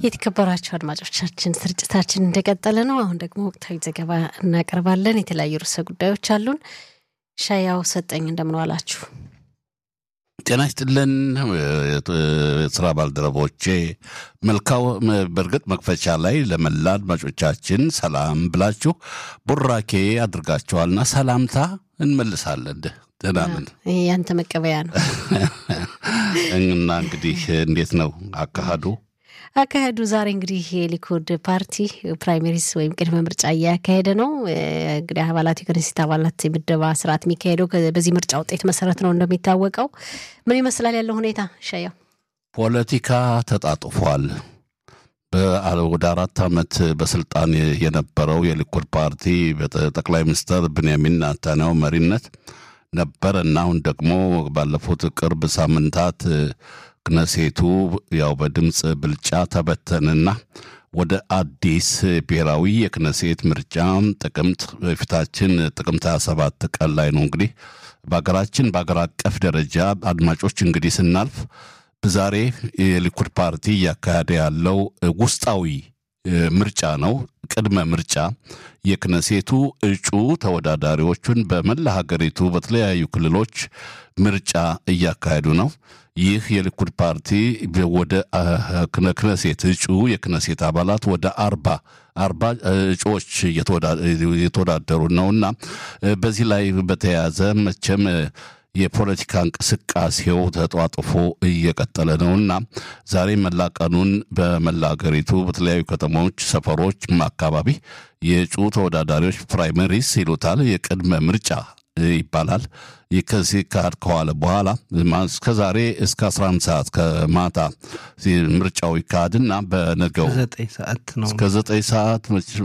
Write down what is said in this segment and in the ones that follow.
የተከበራቸው አድማጮቻችን ስርጭታችን እንደቀጠለ ነው። አሁን ደግሞ ወቅታዊ ዘገባ እናቀርባለን። የተለያዩ ርዕሰ ጉዳዮች አሉን። ሻያው ሰጠኝ እንደምን ዋላችሁ? ጤና ይስጥልን የስራ ባልደረቦቼ። መልካው በእርግጥ መክፈቻ ላይ ለመላ አድማጮቻችን ሰላም ብላችሁ ቡራኬ አድርጋችኋልና ሰላምታ እንመልሳለን። ደህና ነን። ይሄ ያንተ መቀበያ ነው እና እንግዲህ እንዴት ነው አካሄዱ? አካሄዱ ዛሬ እንግዲህ የሊኩድ ፓርቲ ፕራይሜሪስ ወይም ቅድመ ምርጫ እያካሄደ ነው። እንግዲህ አባላት የክኔሴት አባላት የምደባ ስርዓት የሚካሄደው በዚህ ምርጫ ውጤት መሰረት ነው። እንደሚታወቀው ምን ይመስላል ያለው ሁኔታ? ሻያው ፖለቲካ ተጣጥፏል። ወደ አራት ዓመት በስልጣን የነበረው የሊኩድ ፓርቲ በጠቅላይ ሚኒስትር ብንያሚን ኔታንያሁ መሪነት ነበር እና አሁን ደግሞ ባለፉት ቅርብ ሳምንታት ክነሴቱ ያው በድምፅ ብልጫ ተበተንና ወደ አዲስ ብሔራዊ የክነሴት ምርጫ ጥቅምት በፊታችን ጥቅምት 27 ቀን ላይ ነው። እንግዲህ በሀገራችን በሀገር አቀፍ ደረጃ አድማጮች እንግዲህ ስናልፍ ዛሬ የሊኩድ ፓርቲ እያካሄደ ያለው ውስጣዊ ምርጫ ነው። ቅድመ ምርጫ የክነሴቱ እጩ ተወዳዳሪዎቹን በመላ ሀገሪቱ በተለያዩ ክልሎች ምርጫ እያካሄዱ ነው። ይህ የሊኩድ ፓርቲ ወደ ክነሴት እጩ የክነሴት አባላት ወደ አርባ አርባ እጩዎች እየተወዳደሩ ነውና በዚህ ላይ በተያያዘ መቼም የፖለቲካ እንቅስቃሴው ተጧጥፎ እየቀጠለ ነውና ዛሬ መላ ቀኑን በመላ ሀገሪቱ በተለያዩ ከተሞች፣ ሰፈሮች አካባቢ የእጩ ተወዳዳሪዎች ፕራይመሪስ ይሉታል የቅድመ ምርጫ ይባላል። ከዚህ ካድ ከዋለ በኋላ እስከ ዛሬ እስከ 11 ሰዓት ከማታ ምርጫው ይካሄድና በነገው እስከ ዘጠኝ ሰዓት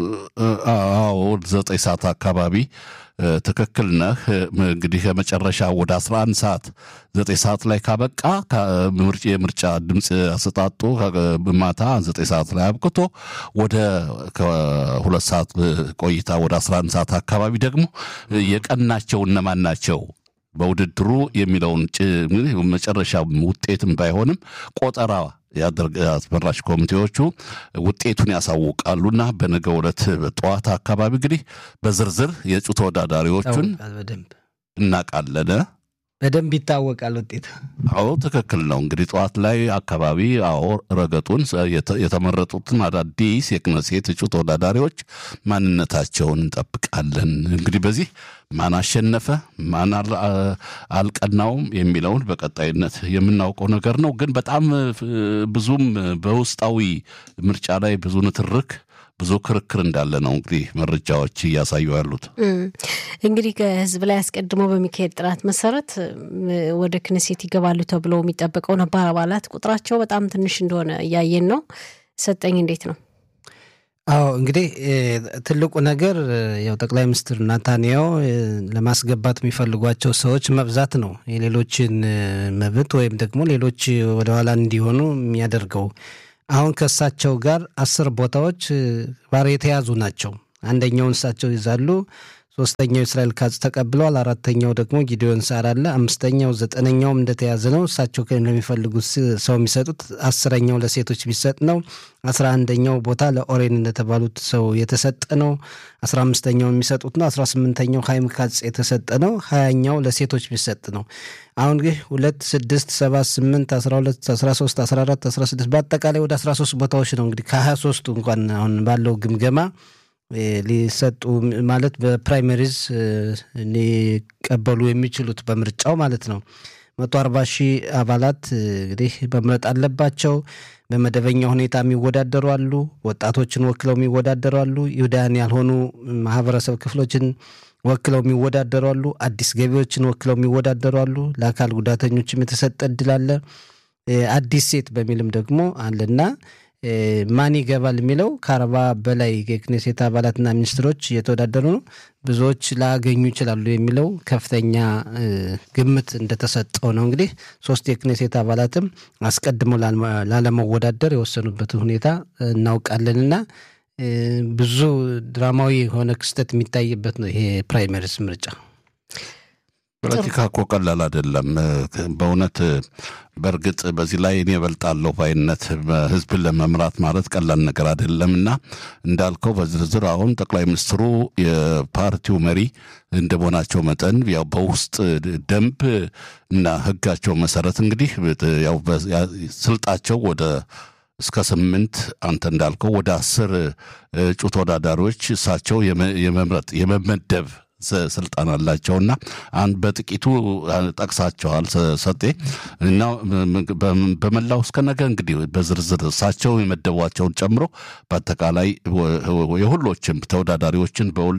አዎ ዘጠኝ ሰዓት አካባቢ ትክክል ነህ። እንግዲህ ከመጨረሻ ወደ 11 ሰዓት ዘጠኝ ሰዓት ላይ ካበቃ የምርጫ ድምፅ አሰጣጡ ማታ ዘጠኝ ሰዓት ላይ አብቅቶ ወደ ከሁለት ሰዓት ቆይታ ወደ 11 ሰዓት አካባቢ ደግሞ የቀናቸው እነማን ናቸው በውድድሩ የሚለውን መጨረሻ ውጤትም ባይሆንም ቆጠራ አስመራጭ ኮሚቴዎቹ ውጤቱን ያሳውቃሉና በነገ ዕለት ጠዋት አካባቢ እንግዲህ በዝርዝር የእጩ ተወዳዳሪዎቹን እናውቃለን። በደንብ ይታወቃል ውጤት። አዎ ትክክል ነው። እንግዲህ ጠዋት ላይ አካባቢ አዎ ረገጡን የተመረጡትን አዳዲስ የክነሴት እጩ ተወዳዳሪዎች ማንነታቸውን እንጠብቃለን። እንግዲህ በዚህ ማን አሸነፈ ማን አልቀናውም የሚለውን በቀጣይነት የምናውቀው ነገር ነው። ግን በጣም ብዙም በውስጣዊ ምርጫ ላይ ብዙ ንትርክ ብዙ ክርክር እንዳለ ነው እንግዲህ መረጃዎች እያሳዩ ያሉት። እንግዲህ ከህዝብ ላይ አስቀድሞ በሚካሄድ ጥናት መሰረት ወደ ክነሴት ይገባሉ ተብሎ የሚጠበቀው ነባር አባላት ቁጥራቸው በጣም ትንሽ እንደሆነ እያየን ነው። ሰጠኝ እንዴት ነው? አዎ እንግዲህ ትልቁ ነገር ያው ጠቅላይ ሚኒስትር ናታንያሁ ለማስገባት የሚፈልጓቸው ሰዎች መብዛት ነው የሌሎችን መብት ወይም ደግሞ ሌሎች ወደኋላ እንዲሆኑ የሚያደርገው አሁን ከእሳቸው ጋር አስር ቦታዎች ባር የተያዙ ናቸው። አንደኛውን እሳቸው ይዛሉ። ሶስተኛው እስራኤል ካዝ ተቀብለዋል። አራተኛው ደግሞ ጊዲዮን ሳር አለ። አምስተኛው ዘጠነኛውም እንደተያዘ ነው። እሳቸው ለሚፈልጉት ሰው የሚሰጡት አስረኛው ለሴቶች ቢሰጥ ነው። አስራ አንደኛው ቦታ ለኦሬን እንደተባሉት ሰው የተሰጠ ነው። አስራ አምስተኛው የሚሰጡት ነው። አስራ ስምንተኛው ሀይም ካጽ የተሰጠ ነው። ሀያኛው ለሴቶች ቢሰጥ ነው። አሁን ግን ሁለት ስድስት ሰባት ስምንት አስራ ሁለት አስራ ሶስት አስራ አራት አስራ ስድስት በአጠቃላይ ወደ አስራ ሶስት ቦታዎች ነው እንግዲህ ከሀያ ሶስቱ እንኳን አሁን ባለው ግምገማ ሊሰጡ ማለት በፕራይመሪዝ ሊቀበሉ የሚችሉት በምርጫው ማለት ነው። መቶ አርባ ሺህ አባላት እንግዲህ መምረጥ አለባቸው። በመደበኛ ሁኔታ የሚወዳደሩ አሉ። ወጣቶችን ወክለው የሚወዳደሩ አሉ። ይሁዳያን ያልሆኑ ማህበረሰብ ክፍሎችን ወክለው የሚወዳደሩ አሉ። አዲስ ገቢዎችን ወክለው የሚወዳደሩ አሉ። ለአካል ጉዳተኞችም የተሰጠ እድል አለ። አዲስ ሴት በሚልም ደግሞ አለና ማን ይገባል የሚለው ከአርባ በላይ የክኔሴት አባላትና ሚኒስትሮች እየተወዳደሩ ነው። ብዙዎች ላያገኙ ይችላሉ የሚለው ከፍተኛ ግምት እንደተሰጠው ነው። እንግዲህ ሶስት የክኔሴት አባላትም አስቀድመው ላለመወዳደር የወሰኑበትን ሁኔታ እናውቃለንና ብዙ ድራማዊ የሆነ ክስተት የሚታይበት ነው ይሄ ፕራይመሪስ ምርጫ። ፖለቲካ እኮ ቀላል አይደለም። በእውነት በእርግጥ በዚህ ላይ እኔ እበልጣለሁ ባይነት ህዝብን ለመምራት ማለት ቀላል ነገር አይደለም እና እንዳልከው በዝርዝር አሁን ጠቅላይ ሚኒስትሩ የፓርቲው መሪ እንደመሆናቸው መጠን ያው በውስጥ ደንብ እና ህጋቸው መሰረት እንግዲህ ያው ስልጣቸው ወደ እስከ ስምንት አንተ እንዳልከው ወደ አስር እጩ ተወዳዳሪዎች እሳቸው የመምረጥ የመመደብ ስልጣን አላቸውና አንድ በጥቂቱ ጠቅሳቸዋል ሰጤ እና በመላው እስከ ነገ እንግዲህ በዝርዝር እሳቸው የመደቧቸውን ጨምሮ በአጠቃላይ የሁሎችም ተወዳዳሪዎችን በውል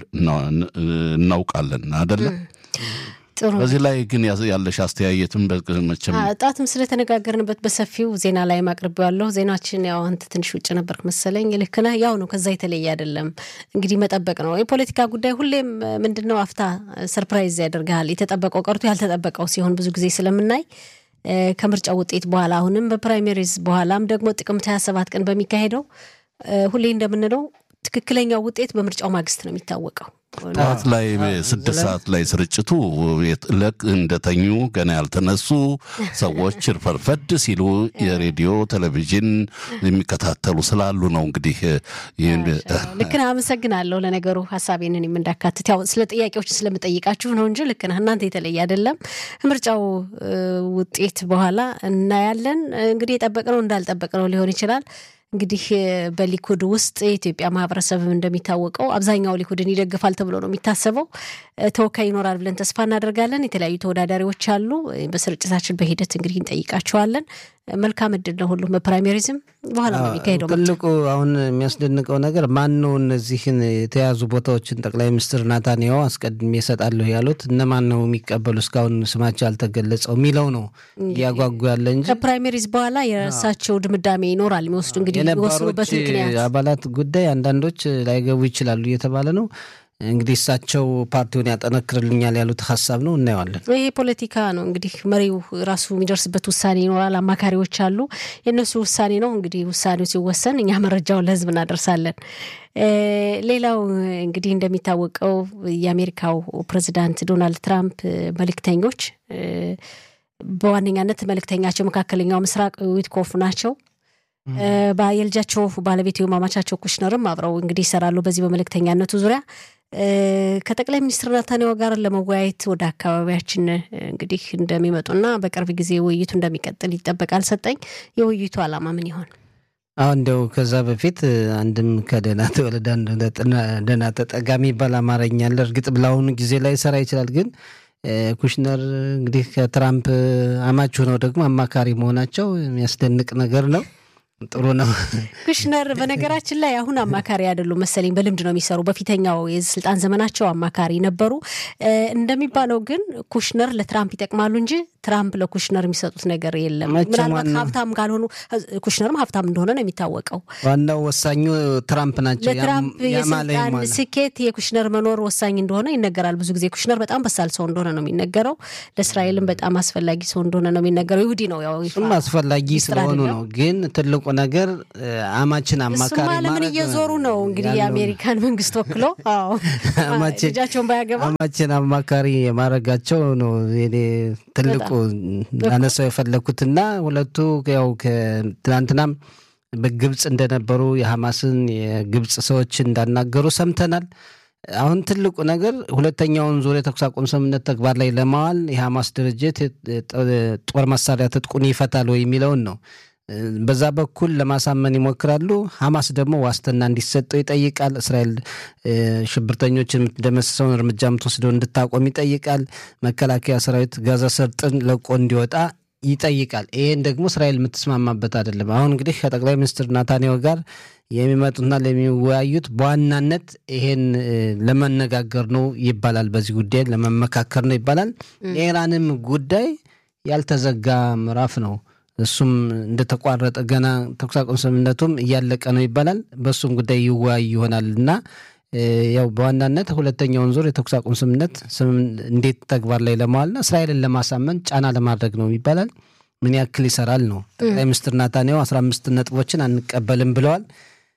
እናውቃለን አይደለም። ጥሩ በዚህ ላይ ግን ያለሽ አስተያየትም መቼም ጣትም ስለተነጋገርንበት በሰፊው ዜና ላይ ማቅርብ ያለሁ ዜናችን ያው አንተ ትንሽ ውጭ ነበርክ መሰለኝ። ልክ ነህ። ያው ነው፣ ከዛ የተለየ አይደለም። እንግዲህ መጠበቅ ነው። የፖለቲካ ጉዳይ ሁሌም ምንድን ነው አፍታ ሰርፕራይዝ ያደርግሃል። የተጠበቀው ቀርቶ ያልተጠበቀው ሲሆን ብዙ ጊዜ ስለምናይ ከምርጫው ውጤት በኋላ አሁንም በፕራይሜሪዝ በኋላም ደግሞ ጥቅምት 27 ቀን በሚካሄደው ሁሌ እንደምንለው ትክክለኛው ውጤት በምርጫው ማግስት ነው የሚታወቀው። ጠዋት ላይ ስድስት ሰዓት ላይ ስርጭቱ ለቅ እንደተኙ ገና ያልተነሱ ሰዎች ፈርፈድ ሲሉ የሬዲዮ ቴሌቪዥን የሚከታተሉ ስላሉ ነው። እንግዲህ ልክ ነህ። አመሰግናለሁ። ለነገሩ ሀሳቤንን የምንዳካትት ያው ስለ ጥያቄዎች ስለምጠይቃችሁ ነው እንጂ ልክ ነህ። እናንተ የተለየ አይደለም። ምርጫው ውጤት በኋላ እናያለን። እንግዲህ የጠበቅነው እንዳልጠበቅነው ሊሆን ይችላል። እንግዲህ በሊኩድ ውስጥ የኢትዮጵያ ማህበረሰብም እንደሚታወቀው አብዛኛው ሊኩድን ይደግፋል ተብሎ ነው የሚታሰበው። ተወካይ ይኖራል ብለን ተስፋ እናደርጋለን። የተለያዩ ተወዳዳሪዎች አሉ። በስርጭታችን በሂደት እንግዲህ እንጠይቃቸዋለን። መልካም እድል ነው ሁሉም በፕራይሜሪዝም በኋላ ነው የሚካሄደው። ትልቁ አሁን የሚያስደንቀው ነገር ማን ነው እነዚህን የተያዙ ቦታዎችን ጠቅላይ ሚኒስትር ናታንያሁ አስቀድሜ እሰጣለሁ ያሉት እነማን ነው የሚቀበሉ እስካሁን ስማቸው አልተገለጸው የሚለው ነው እያጓጉ ያለ እንጂ ከፕራይሜሪዝ በኋላ የራሳቸው ድምዳሜ ይኖራል የሚወስዱ እንግዲህ የሚወስኑበት ምክንያት አባላት ጉዳይ አንዳንዶች ላይገቡ ይችላሉ እየተባለ ነው። እንግዲህ እሳቸው ፓርቲውን ያጠነክርልኛል ያሉት ሀሳብ ነው። እናየዋለን። ይሄ ፖለቲካ ነው እንግዲህ መሪው ራሱ የሚደርስበት ውሳኔ ይኖራል። አማካሪዎች አሉ። የእነሱ ውሳኔ ነው እንግዲህ ውሳኔው ሲወሰን እኛ መረጃውን ለሕዝብ እናደርሳለን። ሌላው እንግዲህ እንደሚታወቀው የአሜሪካው ፕሬዚዳንት ዶናልድ ትራምፕ መልእክተኞች በዋነኛነት መልእክተኛቸው መካከለኛው ምስራቅ ዊትኮፍ ናቸው። የልጃቸው ባለቤት ማማቻቸው ኩሽነርም አብረው እንግዲህ ይሰራሉ በዚህ በመልእክተኛነቱ ዙሪያ ከጠቅላይ ሚኒስትር ናታንያሁ ጋር ለመወያየት ወደ አካባቢያችን እንግዲህ እንደሚመጡና በቅርብ ጊዜ ውይይቱ እንደሚቀጥል ይጠበቃል። ሰጠኝ የውይይቱ ዓላማ ምን ይሆን? አሁ እንደው ከዛ በፊት አንድም ከደህና ተወለደ ደህና ተጠጋ የሚባል አማርኛ አለ። እርግጥ ብለአሁኑ ጊዜ ላይ ሰራ ይችላል ግን ኩሽነር እንግዲህ ከትራምፕ አማች ሆነው ደግሞ አማካሪ መሆናቸው የሚያስደንቅ ነገር ነው። ጥሩ ነው። ኩሽነር በነገራችን ላይ አሁን አማካሪ አይደሉም መሰለኝ፣ በልምድ ነው የሚሰሩ። በፊተኛው የስልጣን ዘመናቸው አማካሪ ነበሩ። እንደሚባለው ግን ኩሽነር ለትራምፕ ይጠቅማሉ እንጂ ትራምፕ ለኩሽነር የሚሰጡት ነገር የለም። ምናልባት ሀብታም ካልሆኑ ኩሽነርም ሀብታም እንደሆነ ነው የሚታወቀው። ዋናው ወሳኙ ትራምፕ ናቸው። ለትራምፕ የስልጣን ስኬት የኩሽነር መኖር ወሳኝ እንደሆነ ይነገራል። ብዙ ጊዜ ኩሽነር በጣም በሳል ሰው እንደሆነ ነው የሚነገረው። ለእስራኤልም በጣም አስፈላጊ ሰው እንደሆነ ነው የሚነገረው። ይሁዲ ነው ያው እሱም አስፈላጊ ስለሆኑ ነው። ግን ትልቁ ነገር አማችን አማካሪ ለምን እየዞሩ ነው እንግዲህ የአሜሪካን መንግስት ወክሎ ልጃቸውን ባያገባ አማችን አማካሪ የማድረጋቸው ነው ትልቁ ላነሳው የፈለግኩትና ሁለቱ ያው ትናንትናም በግብፅ እንደነበሩ የሐማስን የግብፅ ሰዎች እንዳናገሩ ሰምተናል። አሁን ትልቁ ነገር ሁለተኛውን ዙር የተኩስ አቁም ስምምነት ተግባር ላይ ለማዋል የሐማስ ድርጅት ጦር መሳሪያ ትጥቁን ይፈታል ወይ የሚለውን ነው። በዛ በኩል ለማሳመን ይሞክራሉ። ሐማስ ደግሞ ዋስትና እንዲሰጠው ይጠይቃል። እስራኤል ሽብርተኞችን የምትደመስሰውን እርምጃ የምትወስደው እንድታቆም ይጠይቃል። መከላከያ ሰራዊት ጋዛ ሰርጥን ለቆ እንዲወጣ ይጠይቃል። ይህን ደግሞ እስራኤል የምትስማማበት አይደለም። አሁን እንግዲህ ከጠቅላይ ሚኒስትር ናታንያሁ ጋር የሚመጡትና ለሚወያዩት በዋናነት ይሄን ለመነጋገር ነው ይባላል። በዚህ ጉዳይ ለመመካከር ነው ይባላል። የኢራንም ጉዳይ ያልተዘጋ ምዕራፍ ነው። እሱም እንደተቋረጠ ገና ተኩስ አቁም ስምምነቱም እያለቀ ነው ይባላል። በእሱም ጉዳይ ይወያይ ይሆናል እና ያው በዋናነት ሁለተኛውን ዙር የተኩስ አቁም ስምምነት እንዴት ተግባር ላይ ለማዋልና እስራኤልን ለማሳመን ጫና ለማድረግ ነው ይባላል። ምን ያክል ይሰራል ነው። ጠቅላይ ሚኒስትር ናታንያሁ አስራ አምስት ነጥቦችን አንቀበልም ብለዋል።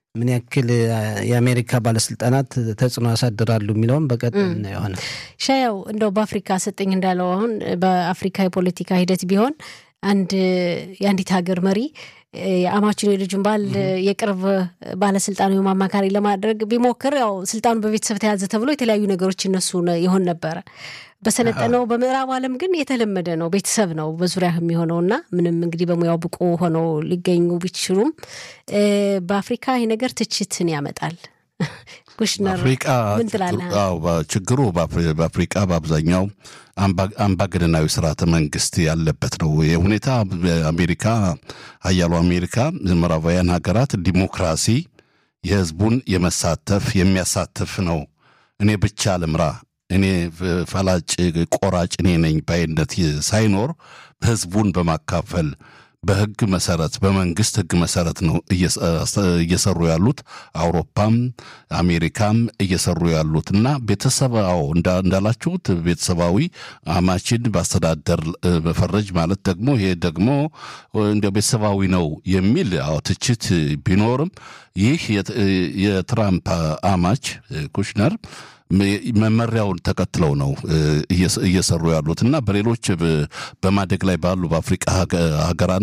ምን ያክል የአሜሪካ ባለስልጣናት ተጽዕኖ ያሳድራሉ የሚለውም በቀጣይ እናየሆነ ሻያው እንደው በአፍሪካ ሰጠኝ እንዳለው አሁን በአፍሪካ የፖለቲካ ሂደት ቢሆን አንድ የአንዲት ሀገር መሪ የአማችን የልጁን ባል የቅርብ ባለስልጣን ወይም አማካሪ ለማድረግ ቢሞክር ያው ስልጣኑ በቤተሰብ ተያዘ ተብሎ የተለያዩ ነገሮች ይነሱ ይሆን ነበረ። በሰለጠነው በምዕራብ ዓለም ግን የተለመደ ነው። ቤተሰብ ነው በዙሪያ የሚሆነው እና ምንም እንግዲህ በሙያው ብቁ ሆነው ሊገኙ ቢችሉም በአፍሪካ ይህ ነገር ትችትን ያመጣል። ኩሽነር ምን ትላለህ? ችግሩ በአፍሪቃ በአብዛኛው አምባገነናዊ ስርዓተ መንግስት ያለበት ነው። ይህ ሁኔታ አሜሪካ ሀያሉ አሜሪካ ምዕራባውያን ሀገራት ዲሞክራሲ የህዝቡን የመሳተፍ የሚያሳትፍ ነው። እኔ ብቻ ልምራ፣ እኔ ፈላጭ ቆራጭ እኔ ነኝ ባይነት ሳይኖር ህዝቡን በማካፈል በህግ መሰረት በመንግስት ህግ መሰረት ነው እየሰሩ ያሉት። አውሮፓም አሜሪካም እየሰሩ ያሉት እና ቤተሰባው እንዳላችሁት ቤተሰባዊ አማችን በአስተዳደር መፈረጅ ማለት ደግሞ ይሄ ደግሞ እንደ ቤተሰባዊ ነው የሚል አዎ ትችት ቢኖርም ይህ የትራምፕ አማች ኩሽነር መመሪያውን ተከትለው ነው እየሰሩ ያሉት እና በሌሎች በማደግ ላይ ባሉ በአፍሪቃ ሀገራን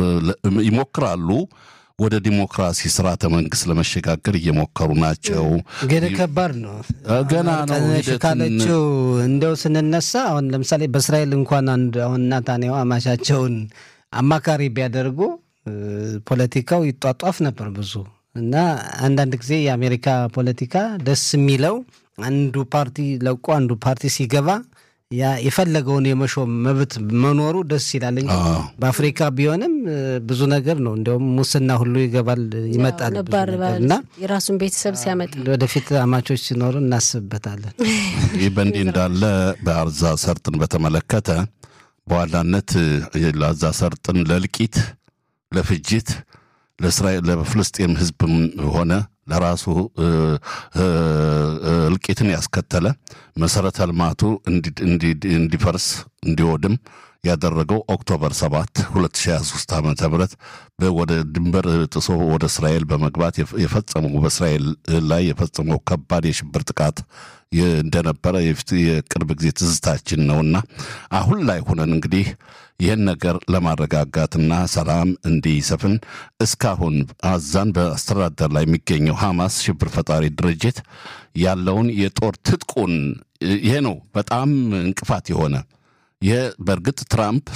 ይሞክራሉ ወደ ዲሞክራሲ ስርዓተ መንግስት ለመሸጋገር እየሞከሩ ናቸው። ግን ከባድ ነው ገና ነው ካለችው እንደው ስንነሳ አሁን ለምሳሌ በእስራኤል እንኳን አንድ አሁን ናታንያሁ አማቻቸውን አማካሪ ቢያደርጉ ፖለቲካው ይጧጧፍ ነበር ብዙ እና አንዳንድ ጊዜ የአሜሪካ ፖለቲካ ደስ የሚለው አንዱ ፓርቲ ለቆ አንዱ ፓርቲ ሲገባ ያ የፈለገውን የመሾም መብት መኖሩ ደስ ይላል እንጂ በአፍሪካ ቢሆንም ብዙ ነገር ነው። እንዲያውም ሙስና ሁሉ ይገባል ይመጣል እና የራሱን ቤተሰብ ሲያመጣ ወደፊት አማቾች ሲኖሩ እናስብበታለን። ይህ በእንዲህ እንዳለ በአዛ ሰርጥን በተመለከተ በዋናነት ለአዛ ሰርጥን ለእልቂት፣ ለፍጅት ለእስራኤል ለፍልስጤም ህዝብም ሆነ ለራሱ እልቂትን ያስከተለ መሰረተ ልማቱ እንዲፈርስ እንዲወድም ያደረገው ኦክቶበር 7 2023 ዓ ም ወደ ድንበር ጥሶ ወደ እስራኤል በመግባት የፈጸመው በእስራኤል ላይ የፈጸመው ከባድ የሽብር ጥቃት እንደነበረ የቅርብ ጊዜ ትዝታችን ነውና አሁን ላይ ሆነን እንግዲህ ይህን ነገር ለማረጋጋትና ሰላም እንዲሰፍን እስካሁን አዛን በአስተዳደር ላይ የሚገኘው ሐማስ ሽብር ፈጣሪ ድርጅት ያለውን የጦር ትጥቁን ይሄ ነው በጣም እንቅፋት የሆነ ይህ በእርግጥ ትራምፕ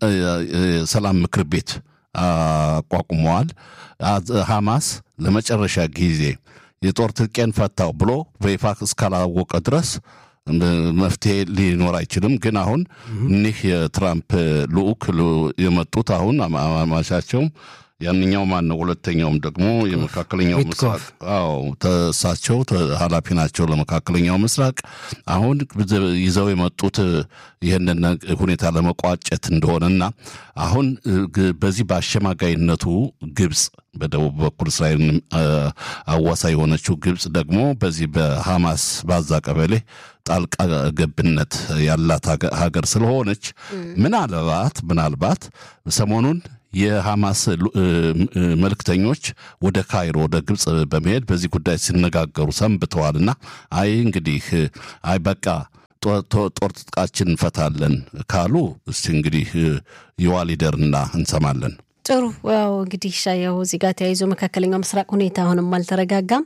ሰላም ምክር ቤት አቋቁመዋል። ሐማስ ለመጨረሻ ጊዜ የጦር ትጥቄን ፈታው ብሎ በይፋ እስካላወቀ ድረስ መፍትሄ ሊኖር አይችልም። ግን አሁን እኒህ የትራምፕ ልዑክ የመጡት አሁን አማሻቸውም ያንኛው ማን ነው? ሁለተኛውም ደግሞ የመካከለኛው ምስራቅ አዎ፣ እሳቸው ኃላፊ ናቸው ለመካከለኛው ምስራቅ። አሁን ይዘው የመጡት ይህንን ሁኔታ ለመቋጨት እንደሆነና አሁን በዚህ በአሸማጋይነቱ ግብፅ በደቡብ በኩል እስራኤል አዋሳ የሆነችው ግብፅ ደግሞ በዚህ በሐማስ ባዛ ቀበሌ ጣልቃ ገብነት ያላት ሀገር ስለሆነች ምናልባት ምናልባት ሰሞኑን የሐማስ መልክተኞች ወደ ካይሮ ወደ ግብፅ በመሄድ በዚህ ጉዳይ ሲነጋገሩ ሰንብተዋልና አይ እንግዲህ አይ በቃ ጦር ትጥቃችን እንፈታለን ካሉ እስቲ እንግዲህ የዋሊደርና እንሰማለን። ጥሩ ያው እንግዲህ ሻያው እዚህ ጋር ተያይዞ መካከለኛው ምስራቅ ሁኔታ አሁንም አልተረጋጋም።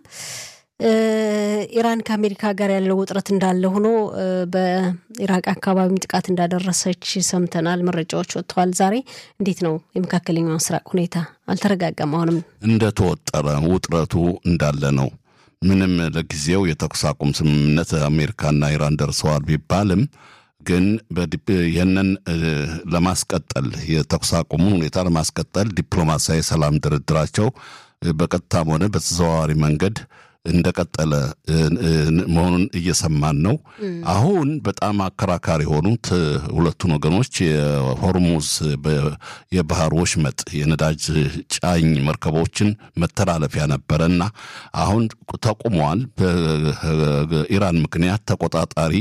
ኢራን ከአሜሪካ ጋር ያለው ውጥረት እንዳለ ሆኖ በኢራቅ አካባቢ ጥቃት እንዳደረሰች ሰምተናል። መረጃዎች ወጥተዋል ዛሬ። እንዴት ነው የመካከለኛው ምስራቅ ሁኔታ? አልተረጋጋም። አሁንም እንደተወጠረ ውጥረቱ እንዳለ ነው። ምንም ለጊዜው የተኩስ አቁም ስምምነት አሜሪካና ኢራን ደርሰዋል ቢባልም ግን ይህንን ለማስቀጠል የተኩስ አቁሙን ሁኔታ ለማስቀጠል ዲፕሎማሲያዊ ሰላም ድርድራቸው በቀጥታም ሆነ በተዘዋዋሪ መንገድ እንደቀጠለ መሆኑን እየሰማን ነው። አሁን በጣም አከራካሪ የሆኑት ሁለቱን ወገኖች የሆርሙዝ የባህር ወሽመጥ የነዳጅ ጫኝ መርከቦችን መተላለፊያ ነበረ እና አሁን ተቁመዋል። በኢራን ምክንያት ተቆጣጣሪ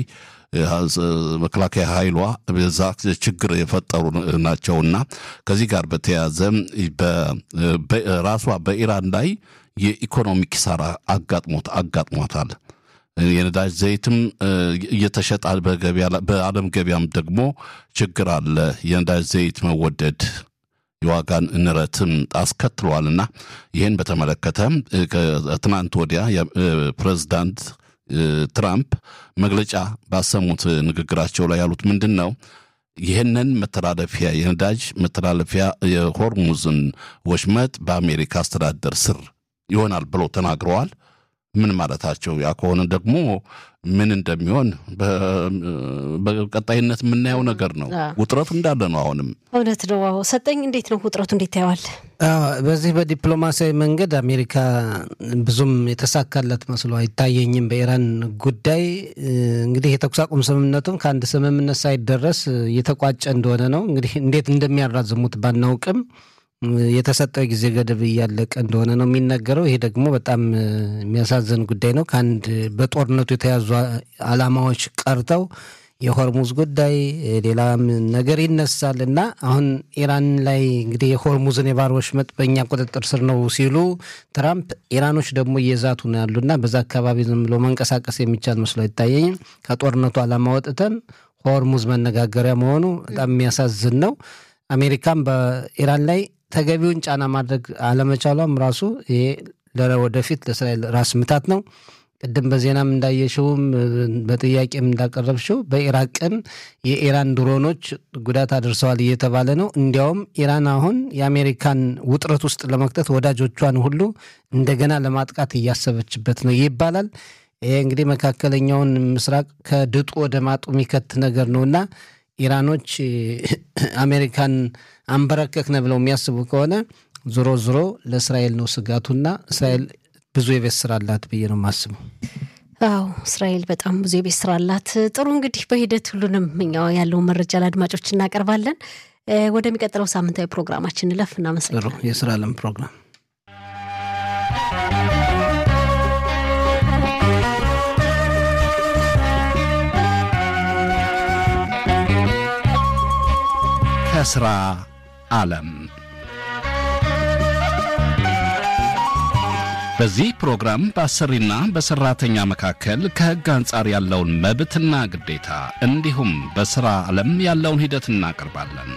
መከላከያ ኃይሏ በዛ ችግር የፈጠሩ ናቸውና ከዚህ ጋር በተያያዘ ራሷ በኢራን ላይ የኢኮኖሚ ኪሳራ አጋጥሞት አጋጥሟታል። የነዳጅ ዘይትም እየተሸጠ በዓለም ገበያም ደግሞ ችግር አለ። የነዳጅ ዘይት መወደድ የዋጋን ንረትም አስከትሏልና ይህን በተመለከተ ከትናንት ወዲያ ፕሬዚዳንት ትራምፕ መግለጫ ባሰሙት ንግግራቸው ላይ ያሉት ምንድን ነው? ይህንን መተላለፊያ የነዳጅ መተላለፊያ የሆርሙዝን ወሽመጥ በአሜሪካ አስተዳደር ስር ይሆናል ብለው ተናግረዋል። ምን ማለታቸው? ያ ከሆነ ደግሞ ምን እንደሚሆን በቀጣይነት የምናየው ነገር ነው። ውጥረቱ እንዳለ ነው። አሁንም እውነት ነው። አዎ ሰጠኝ፣ እንዴት ነው ውጥረቱ? እንዴት ታየዋል? በዚህ በዲፕሎማሲያዊ መንገድ አሜሪካ ብዙም የተሳካለት መስሎ አይታየኝም። በኢራን ጉዳይ እንግዲህ የተኩስ አቁም ስምምነቱም ከአንድ ስምምነት ሳይደረስ እየተቋጨ እንደሆነ ነው። እንግዲህ እንዴት እንደሚያራዝሙት ባናውቅም የተሰጠው ጊዜ ገደብ እያለቀ እንደሆነ ነው የሚነገረው። ይሄ ደግሞ በጣም የሚያሳዝን ጉዳይ ነው። ከአንድ በጦርነቱ የተያዙ ዓላማዎች ቀርተው የሆርሙዝ ጉዳይ ሌላም ነገር ይነሳል እና አሁን ኢራን ላይ እንግዲህ የሆርሙዝን የባህር ወሽመጥ በእኛ ቁጥጥር ስር ነው ሲሉ ትራምፕ፣ ኢራኖች ደግሞ እየዛቱ ነው ያሉና በዛ አካባቢ ዝም ብሎ መንቀሳቀስ የሚቻል መስሎ አይታየኝም። ከጦርነቱ ዓላማ ወጥተን ሆርሙዝ መነጋገሪያ መሆኑ በጣም የሚያሳዝን ነው። አሜሪካም በኢራን ላይ ተገቢውን ጫና ማድረግ አለመቻሏም ራሱ ይሄ ወደፊት ለእስራኤል ራስ ምታት ነው። ቅድም በዜናም እንዳየሽውም በጥያቄም እንዳቀረብሽው በኢራቅም የኢራን ድሮኖች ጉዳት አድርሰዋል እየተባለ ነው። እንዲያውም ኢራን አሁን የአሜሪካን ውጥረት ውስጥ ለመክተት ወዳጆቿን ሁሉ እንደገና ለማጥቃት እያሰበችበት ነው ይባላል። ይሄ እንግዲህ መካከለኛውን ምስራቅ ከድጡ ወደ ማጡ የሚከት ነገር ነውና ኢራኖች አሜሪካን አንበረከክነ ብለው የሚያስቡ ከሆነ ዞሮ ዞሮ ለእስራኤል ነው ስጋቱና እስራኤል ብዙ የቤት ስራ አላት ብዬ ነው የማስበው። አዎ እስራኤል በጣም ብዙ የቤት ስራ አላት። ጥሩ እንግዲህ በሂደት ሁሉንም እኛው ያለውን መረጃ ለአድማጮች እናቀርባለን። ወደሚቀጥለው ሳምንታዊ ፕሮግራማችን እንለፍ። እናመሰግናለን። የስራ አለም ፕሮግራም ከስራ ዓለም በዚህ ፕሮግራም በአሰሪና በሰራተኛ መካከል ከሕግ አንጻር ያለውን መብትና ግዴታ እንዲሁም በሥራ ዓለም ያለውን ሂደት እናቀርባለን።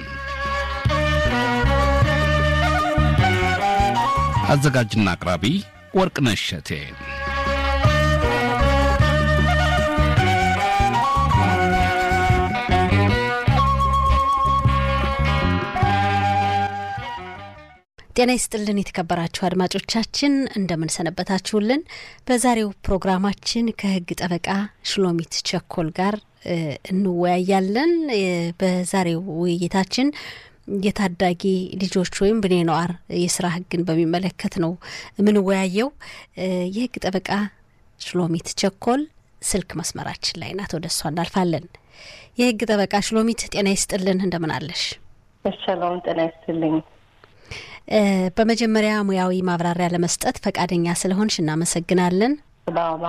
አዘጋጅና አቅራቢ ወርቅነሽ እሸቴ። ጤና ይስጥልን የተከበራችሁ አድማጮቻችን እንደምን ሰነበታችሁልን። በዛሬው ፕሮግራማችን ከህግ ጠበቃ ሽሎሚት ቸኮል ጋር እንወያያለን። በዛሬው ውይይታችን የታዳጊ ልጆች ወይም ብኔ ነዋር የስራ ህግን በሚመለከት ነው የምንወያየው። የህግ ጠበቃ ሽሎሚት ቸኮል ስልክ መስመራችን ላይ ናት። ወደ እሷ እናልፋለን። የህግ ጠበቃ ሽሎሚት ጤና ይስጥልን፣ እንደምን አለሽ? ሰላም ጤና ይስጥልኝ። በመጀመሪያ ሙያዊ ማብራሪያ ለመስጠት ፈቃደኛ ስለሆንሽ እናመሰግናለን። ባባ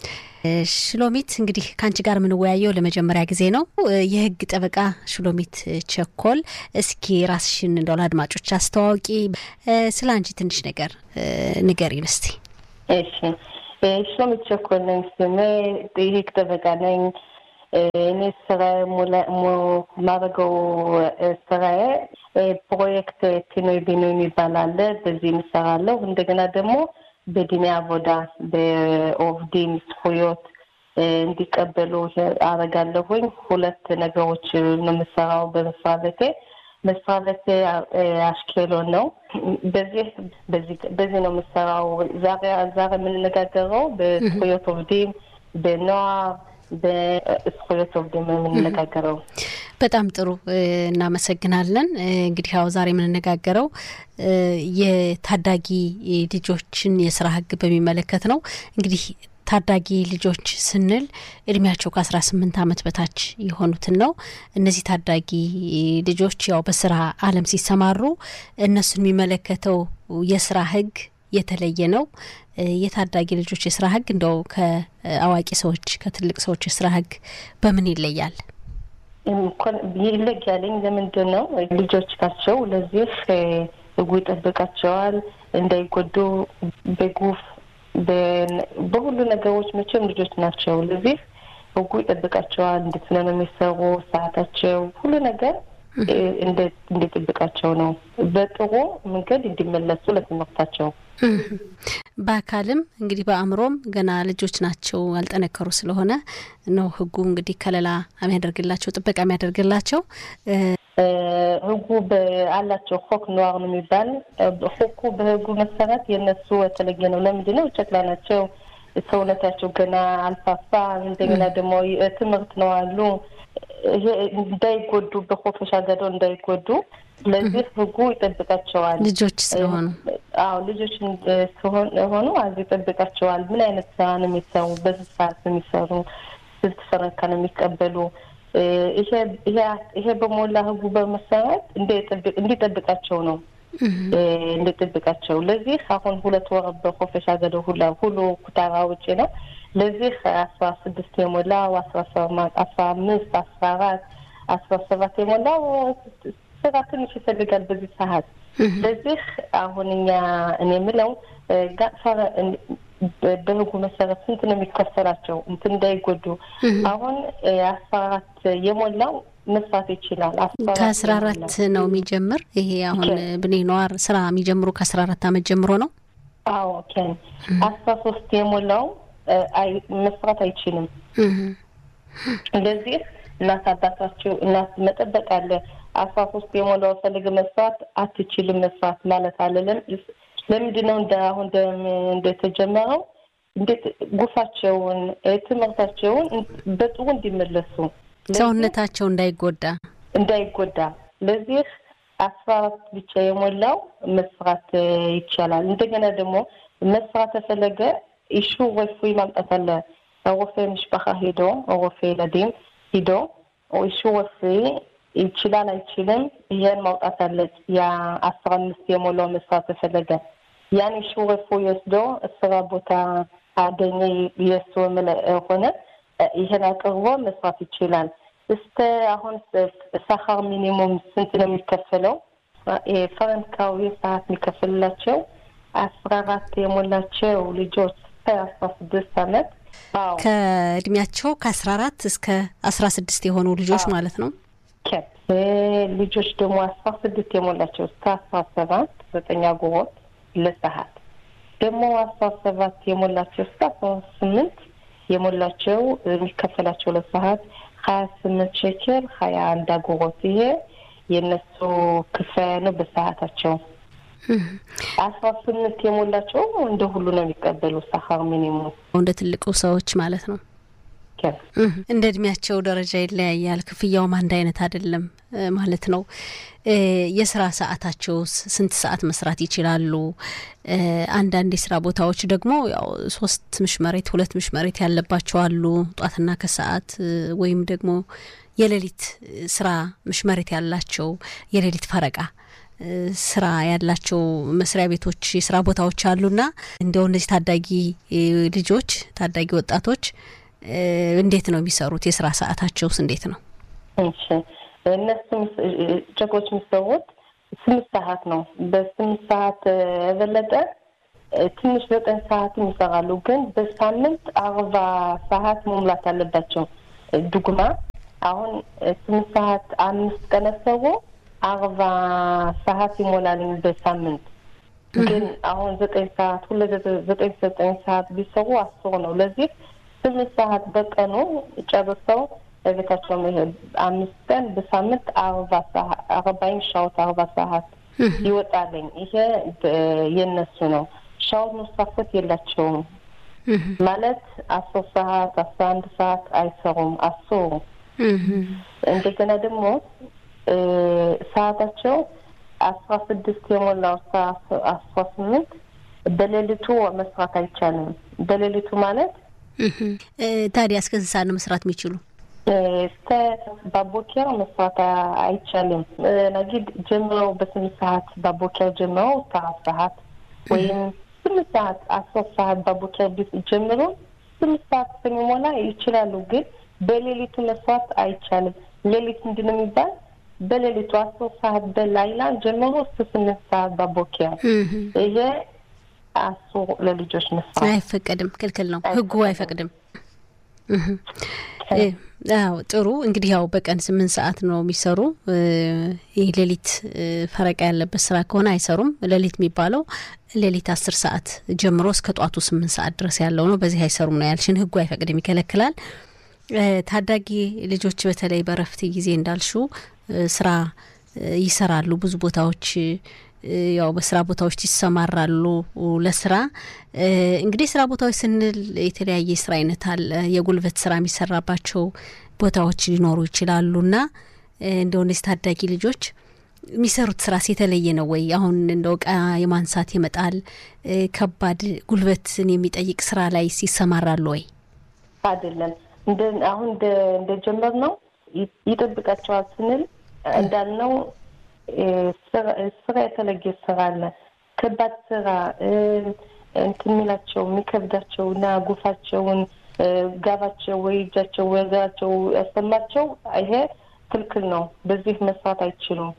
ሽሎሚት እንግዲህ ከአንቺ ጋር የምንወያየው ለመጀመሪያ ጊዜ ነው። የህግ ጠበቃ ሽሎሚት ቸኮል፣ እስኪ ራስሽን እንደው ለአድማጮች አስተዋውቂ። ስለ አንቺ ትንሽ ነገር ንገሪን እስቲ። እሺ፣ ሽሎሚት ቸኮል ነኝ ስሜ። የህግ ጠበቃ ነኝ። እኔ ስራ ማድረገው ስራዬ ፕሮጀክት ፒኖይ ቢኖይ የሚባል አለ። በዚህ እንሰራለሁ። እንደገና ደግሞ በዲኒ አቦዳ በኦፍዲን ዝኩዮት እንዲቀበሉ አረጋለሁኝ። ሁለት ነገሮች ነው የምሰራው በመስሪያ ቤቴ። መስሪያ ቤቴ አሽኬሎን ነው። በዚህ በዚህ ነው የምሰራው። ዛሬ ዛሬ የምንነጋገረው በዝኩዮት ኦፍዲን በነዋር በዝኩዮት ኦፍዲን የምንነጋገረው በጣም ጥሩ እናመሰግናለን። እንግዲህ ያው ዛሬ የምንነጋገረው የታዳጊ ልጆችን የስራ ህግ በሚመለከት ነው። እንግዲህ ታዳጊ ልጆች ስንል እድሜያቸው ከአስራ ስምንት ዓመት በታች የሆኑትን ነው። እነዚህ ታዳጊ ልጆች ያው በስራ ዓለም ሲሰማሩ እነሱን የሚመለከተው የስራ ህግ የተለየ ነው። የታዳጊ ልጆች የስራ ህግ እንደው ከአዋቂ ሰዎች ከትልቅ ሰዎች የስራ ህግ በምን ይለያል? ይለያለኝ ለምንድን ነው ልጆች ናቸው። ለዚህ ህጉ ይጠብቃቸዋል እንዳይጎዱ በጉፍ በሁሉ ነገሮች መቼም ልጆች ናቸው። ለዚህ ህጉ ይጠብቃቸዋል። እንዴት ነው የሚሰሩ ሰዓታቸው፣ ሁሉ ነገር እንዲጠብቃቸው ነው። በጥሩ መንገድ እንዲመለሱ ለትምህርታቸው በአካልም እንግዲህ በአእምሮም ገና ልጆች ናቸው ያልጠነከሩ ስለሆነ ነው ህጉ እንግዲህ ከለላ የሚያደርግላቸው ጥበቃ የሚያደርግላቸው ህጉ አላቸው። ሆክ ነዋር ነው የሚባል ሆኩ በህጉ መሰረት የእነሱ የተለየ ነው። ለምንድን ነው? ጨቅላ ናቸው። ሰውነታቸው ገና አልፋፋ። እንደገና ደግሞ ትምህርት ነው አሉ እንዳይጎዱ በኮፈሻ ገዶ እንዳይጎዱ። ስለዚህ ህጉ ይጠብቃቸዋል። ልጆች ስለሆኑ አዎ ልጆች ስለሆኑ አዚ ይጠብቃቸዋል። ምን አይነት ስራ ነው የሚሰሩ? በስንት ሰዓት ነው የሚሰሩ? ስንት ፈረካ ነው የሚቀበሉ? ይሄ በሞላ ህጉ በመሰረት እንዲጠብቃቸው ነው እንዲጠብቃቸው። ለዚህ አሁን ሁለት ወር በኮፈሻ ገዶ ሁላ ሁሉ ኩታራ ውጭ ነው። ለዚህ አስራ ስድስት የሞላው አስራ አምስት አስራ አራት አስራ ሰባት የሞላው ስራ ትንሽ ይፈልጋል በዚህ ሰዓት። ለዚህ አሁን እኛ እኔ የምለው በህጉ መሰረት ስንት ነው የሚከፈላቸው እንትን እንዳይጎዱ። አሁን አስራ አራት የሞላው መስራት ይችላል። ከአስራ አራት ነው የሚጀምር። ይሄ አሁን ብኔ ነዋር ስራ የሚጀምሩ ከአስራ አራት አመት ጀምሮ ነው። አዎ ኬን አስራ ሶስት የሞላው መስራት አይችልም። እንደዚህ እናት አባታቸው እናት መጠበቅ አለ። አስራ ሶስት የሞላው ፈልግ መስራት አትችልም መስራት ማለት አለለም። ለምንድን ነው እንደ አሁን እንደተጀመረው እንዴት ጉፋቸውን ትምህርታቸውን በጥሩ እንዲመለሱ ሰውነታቸው እንዳይጎዳ እንዳይጎዳ ለዚህ አስራ አራት ብቻ የሞላው መስራት ይቻላል። እንደገና ደግሞ መስራት ተፈለገ ኢሹ ረፉይ ማምጣት አለ። ሮፌ ምሽባኻ ሄዶ ሮፌ ለዲም ሂዶ ኢሹ ረፉይ ይችላል አይችልም፣ ይህን ማውጣት አለ። ያ አስራ አምስት የሞላው መስራት ተፈለገ ያን ኢሹ ረፉይ ወስዶ ስራ ቦታ አገኘ የሱ ሆነ ይህን አቅርቦ መስራት ይችላል። እስከ አሁን ሰኻር ሚኒሙም ስንት ነው የሚከፈለው? ፈረንካዊ ሰዓት የሚከፍልላቸው አስራ አራት የሞላቸው ልጆች እስከ አስራ ስድስት አመት ከእድሜያቸው ከአስራ አራት እስከ አስራ ስድስት የሆኑ ልጆች ማለት ነው። ልጆች ደግሞ አስራ ስድስት የሞላቸው እስከ አስራ ሰባት ዘጠኝ አጉሮት ለሰዓት ደግሞ አስራ ሰባት የሞላቸው እስከ አስራ ስምንት የሞላቸው የሚከፈላቸው ለሰዓት ሀያ ስምንት ሸኬል ሀያ አንድ አጉሮት ይሄ የእነሱ ክፍያ ነው በሰዓታቸው። አስራ ስምንት የሞላቸው እንደ ሁሉ ነው የሚቀበሉ ሰኻር ሚኒሙም እንደ ትልቁ ሰዎች ማለት ነው። እንደ እድሜያቸው ደረጃ ይለያያል። ክፍያውም አንድ አይነት አይደለም ማለት ነው። የስራ ሰዓታቸው ስንት ሰዓት መስራት ይችላሉ? አንዳንድ የስራ ቦታዎች ደግሞ ያው ሶስት ምሽ መሬት ሁለት ምሽ መሬት ያለባቸው አሉ። ጧትና ከሰዓት ወይም ደግሞ የሌሊት ስራ ምሽ መሬት ያላቸው የሌሊት ፈረቃ ስራ ያላቸው መስሪያ ቤቶች የስራ ቦታዎች አሉና እንዲያው እነዚህ ታዳጊ ልጆች ታዳጊ ወጣቶች እንዴት ነው የሚሰሩት? የስራ ሰዓታቸውስ እንዴት ነው? እሺ እነሱ ጨቆች የሚሰሩት ስምንት ሰዓት ነው። በስምንት ሰዓት የበለጠ ትንሽ ዘጠኝ ሰዓትም ይሰራሉ። ግን በሳምንት አርባ ሰዓት መሙላት አለባቸው። ዱግማ አሁን ስምንት ሰዓት አምስት ቀን ሰሩ አርባ ሰዓት ይሞላልኝ በሳምንት ግን አሁን ዘጠኝ ሰዓት ሁለ ዘጠኝ ዘጠኝ ሰዓት ቢሰሩ አስሩ ነው። ለዚህ ስምንት ሰዓት በቀኑ ጨርሰው በቤታቸው መሄድ አምስት ቀን በሳምንት አርባ ሰዓት አርባይን ሻውት አርባ ሰዓት ይወጣለኝ። ይሄ የነሱ ነው። ሻውት መሳፈት የላቸውም ማለት አስር ሰዓት አስራ አንድ ሰዓት አይሰሩም። አስሩ እንደገና ደግሞ ሰዓታቸው አስራ ስድስት የሞላው አስራ ስምንት በሌሊቱ መስራት አይቻልም። በሌሊቱ ማለት ታዲያ እስከ ስንት ሰዓት ነው መስራት የሚችሉ? እስከ ባቦኪያ መስራት አይቻልም። ነጊድ ጀምረው በስምንት ሰዓት ባቦኪያ ጀምረው እስከ አራት ሰዓት ወይም ስምንት ሰዓት አስር ሰዓት ባቦኪያ ጀምሮ ስምንት ሰዓት እስከሚሞላ ይችላሉ። ግን በሌሊቱ መስራት አይቻልም። ሌሊት ምንድን ነው የሚባል በሌሊቱ አስር ሰዓት በላይላ ጀምሮ እስከ ስምንት ሰዓት በቦኪያ ይሄ አስሩ ለልጆች መስራት አይፈቀድም፣ ክልክል ነው። ህጉ አይፈቅድም። አዎ ጥሩ እንግዲህ ያው በቀን ስምንት ሰዓት ነው የሚሰሩ። ይህ ሌሊት ፈረቃ ያለበት ስራ ከሆነ አይሰሩም። ሌሊት የሚባለው ሌሊት አስር ሰዓት ጀምሮ እስከ ጧቱ ስምንት ሰዓት ድረስ ያለው ነው። በዚህ አይሰሩም ነው ያልሽን። ህጉ አይፈቅድም፣ ይከለክላል። ታዳጊ ልጆች በተለይ በረፍት ጊዜ እንዳልሹ ስራ ይሰራሉ። ብዙ ቦታዎች ያው በስራ ቦታዎች ይሰማራሉ ለስራ እንግዲህ ስራ ቦታዎች ስንል የተለያየ ስራ አይነት አለ። የጉልበት ስራ የሚሰራባቸው ቦታዎች ሊኖሩ ይችላሉ እና እንደው እነዚህ ታዳጊ ልጆች የሚሰሩት ስራስ የተለየ ነው ወይ? አሁን እንደው እቃ የማንሳት የመጣል ከባድ ጉልበትን የሚጠይቅ ስራ ላይ ይሰማራሉ ወይ? አይደለም። አሁን እንደጀመር ነው ይጠብቃቸዋል ስንል እንዳልነው ስራ የተለየ ስራ አለ። ከባድ ስራ እንትን የሚላቸው የሚከብዳቸው እና ጉፋቸውን ጋባቸው ወይ እጃቸው ወይ እግራቸው ያሰማቸው ይሄ ክልክል ነው። በዚህ መስራት አይችሉም።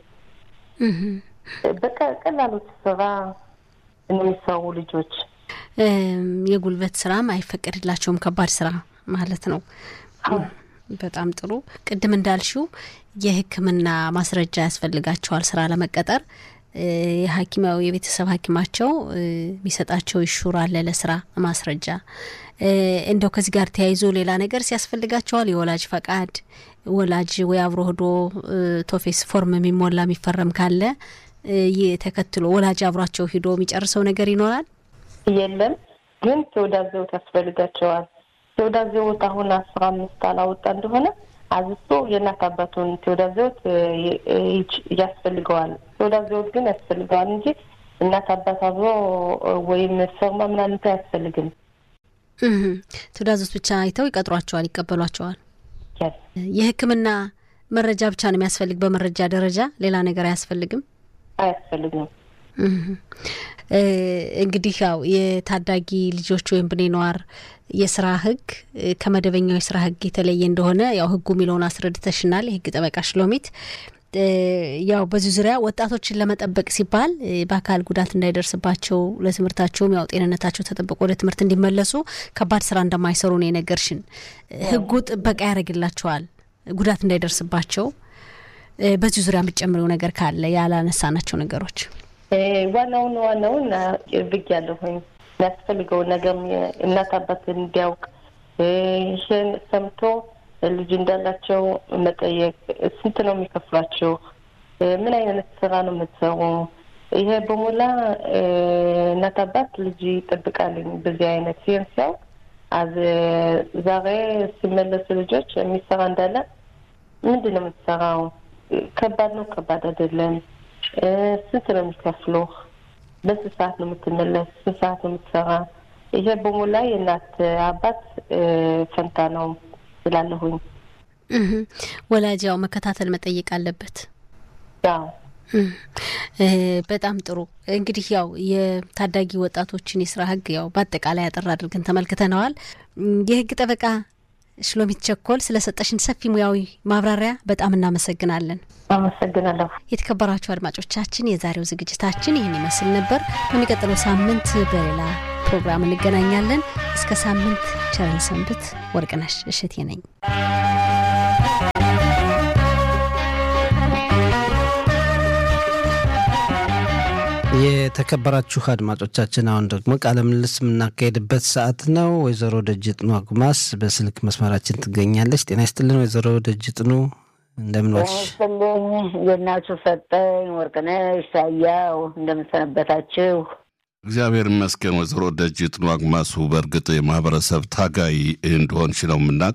በቃ ቀላሉ ስራ ነው የሚሰሩ ልጆች። የጉልበት ስራም አይፈቀድላቸውም። ከባድ ስራ ማለት ነው። በጣም ጥሩ። ቅድም እንዳልሽው የሕክምና ማስረጃ ያስፈልጋቸዋል ስራ ለመቀጠር። የሐኪማዊ የቤተሰብ ሐኪማቸው የሚሰጣቸው ይሹር አለ ለስራ ማስረጃ። እንደው ከዚህ ጋር ተያይዞ ሌላ ነገር ሲያስፈልጋቸዋል የወላጅ ፈቃድ ወላጅ ወይ አብሮ ሄዶ ቶፌስ ፎርም የሚሞላ የሚፈረም ካለ ተከትሎ ወላጅ አብሯቸው ሂዶ የሚጨርሰው ነገር ይኖራል። የለም ግን ተወዳዘውት ያስፈልጋቸዋል። ተወዳዘውት አሁን አስራ አምስት አላወጣ እንደሆነ አዝቶ የእናት አባቱን ተወዳዘውት ያስፈልገዋል። ተወዳዘውት ግን ያስፈልገዋል እንጂ እናት አባት አብሮ ወይም ፈርማ ምናምን አያስፈልግም። ተወዳዘውት ብቻ አይተው ይቀጥሯቸዋል፣ ይቀበሏቸዋል። የሕክምና መረጃ ብቻ ነው የሚያስፈልግ። በመረጃ ደረጃ ሌላ ነገር አያስፈልግም፣ አያስፈልግም። እንግዲህ ያው የታዳጊ ልጆች ወይም ብኔ ነዋር የስራ ህግ ከመደበኛው የስራ ህግ የተለየ እንደሆነ ያው ህጉ የሚለውን አስረድተሽናል። የህግ ጠበቃ ሽሎሚት ያው በዚህ ዙሪያ ወጣቶችን ለመጠበቅ ሲባል በአካል ጉዳት እንዳይደርስባቸው ለትምህርታቸውም ያው ጤንነታቸው ተጠብቆ ወደ ትምህርት እንዲመለሱ ከባድ ስራ እንደማይሰሩ ነው የነገርሽን። ህጉ ጥበቃ ያደርግላቸዋል ጉዳት እንዳይደርስባቸው። በዚህ ዙሪያ የምትጨምሪው ነገር ካለ ያላነሳናቸው ነገሮች? ዋናውን ዋናውን ብግ ያለሁኝ የሚያስፈልገውን ነገር እናት አባትን እንዲያውቅ ይህን ሰምቶ ልጅ እንዳላቸው መጠየቅ፣ ስንት ነው የሚከፍሏቸው፣ ምን አይነት ስራ ነው የምትሰሩ፣ ይሄ በሞላ እናት አባት ልጅ ይጠብቃልኝ በዚህ አይነት ሲሆን ሲያውቅ አዝ ዛሬ ሲመለሱ ልጆች የሚሰራ እንዳለ ምንድን ነው የምትሰራው፣ ከባድ ነው ከባድ አይደለም፣ ስንት ነው የሚከፍሉ፣ በስንት ሰዓት ነው የምትመለስ፣ ስንት ሰዓት ነው የምትሰራ፣ ይሄ በሞላ የእናት አባት ፈንታ ነው ስላለሁኝ ወላጅ ያው መከታተል መጠየቅ አለበት። ያው በጣም ጥሩ እንግዲህ ያው የታዳጊ ወጣቶችን የስራ ህግ ያው በአጠቃላይ አጠር አድርገን ተመልክተነዋል። የህግ ጠበቃ ሽሎሚት ቸኮል ስለሰጠሽን ሰፊ ሙያዊ ማብራሪያ በጣም እናመሰግናለን። አመሰግናለሁ። የተከበራችሁ አድማጮቻችን የዛሬው ዝግጅታችን ይህን ይመስል ነበር። በሚቀጥለው ሳምንት በሌላ ፕሮግራም እንገናኛለን። እስከ ሳምንት ቸርን ሰንብት። ወርቅነሽ እሸቴ ነኝ። የተከበራችሁ አድማጮቻችን አሁን ደግሞ ቃለ ምልልስ የምናካሄድበት ሰዓት ነው። ወይዘሮ ደጅጥኑ አጉማስ በስልክ መስመራችን ትገኛለች። ጤና ይስጥልን ወይዘሮ ደጅጥኑ እንደምን ዋልሽ? ስልኝ የእናችሁ ሰጠኝ ወርቅነሽ ሳያው እንደምንሰነበታችሁ? እግዚአብሔር ይመስገን። ወይዘሮ ደጅጥኑ አጉማሱ በእርግጥ የማህበረሰብ ታጋይ እንደሆንሽ ነው የምናውቅ።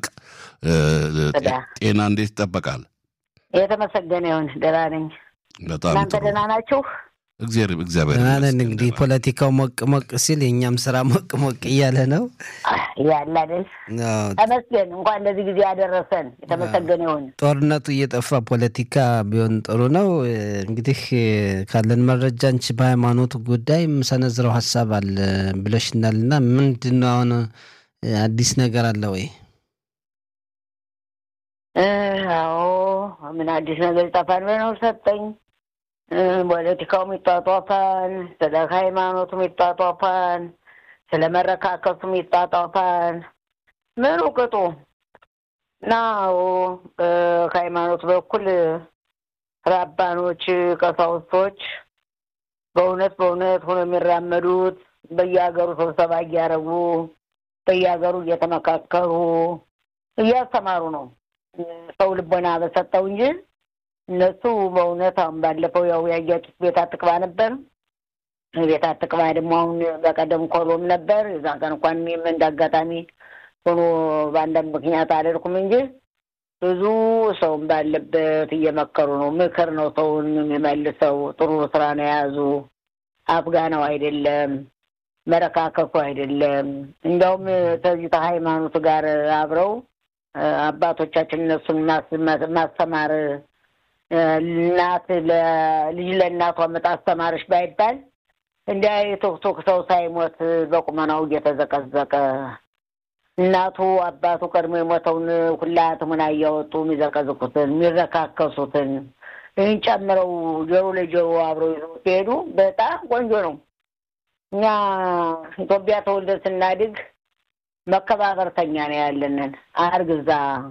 ጤና እንዴት ይጠበቃል? የተመሰገነ ይሁን ደህና ነኝ። በጣም እናንተ ጥሩ። ደህና ናችሁ? እግዚአብሔር እግዚአብሔር ደህና ነን። ይመስገን። እንግዲህ ፖለቲካው ሞቅ ሞቅ ሲል የእኛም ስራ ሞቅ ሞቅ እያለ ነው። ያለ አይደል? አዎ፣ ተመስገን እንኳን ለዚህ ጊዜ ያደረሰን የተመሰገነ ይሁን። ጦርነቱ እየጠፋ ፖለቲካ ቢሆን ጥሩ ነው። እንግዲህ ካለን መረጃ አንቺ በሃይማኖት ጉዳይ የምሰነዝረው ሀሳብ አለ ብለሽናል እና ምንድን ነው አሁን አዲስ ነገር አለ ወይ? አዎ ምን አዲስ ነገር ይጠፋን በነው ሰጠኝ። ፖለቲካውም ይጧጧፋን፣ ስለ ሃይማኖቱም ይጧጧፋን፣ ስለ መረካከሱም ይጧጧፋን። ምኑ ቅጡ እና ከሃይማኖት በኩል ራባኖች፣ ቀሳውስቶች በእውነት በእውነት ሆኖ የሚራመዱት በየሀገሩ ስብሰባ እያደረጉ በየሀገሩ እየተመካከሩ እያስተማሩ ነው። ሰው ልቦና በሰጠው እንጂ እነሱ በእውነት አሁን ባለፈው ያው ያያችሁት ቤት አትቅባ ነበር። ቤት አትቅባ ደግሞ አሁን በቀደም ኮሎም ነበር። የዛ ቀን እንኳን እኔም እንደ አጋጣሚ ሆኖ በአንዳንድ ምክንያት አልሄድኩም እንጂ ብዙ ሰውም ባለበት እየመከሩ ነው። ምክር ነው ሰውን የሚመልሰው። ጥሩ ስራ ነው የያዙ። አፍጋናው አይደለም መረካከኩ አይደለም። እንዲያውም ከዚህ ከሃይማኖት ጋር አብረው አባቶቻችን እነሱን ማስተማር እናት ለልጅ ለእናቷ ምጥ አስተማረች ባይባል እንዲያ የቶክቶክ ሰው ሳይሞት በቁመናው እየተዘቀዘቀ እናቱ አባቱ ቀድሞ የሞተውን ሁላትሙን እያወጡ የሚዘቀዝቁትን የሚረካከሱትን ይህን ጨምረው ጆሮ ለጆሮ አብረው ይዘው ሲሄዱ በጣም ቆንጆ ነው። እኛ ኢትዮጵያ ተወልደን ስናድግ መከባበርተኛ ነው ያለንን። አርግዛ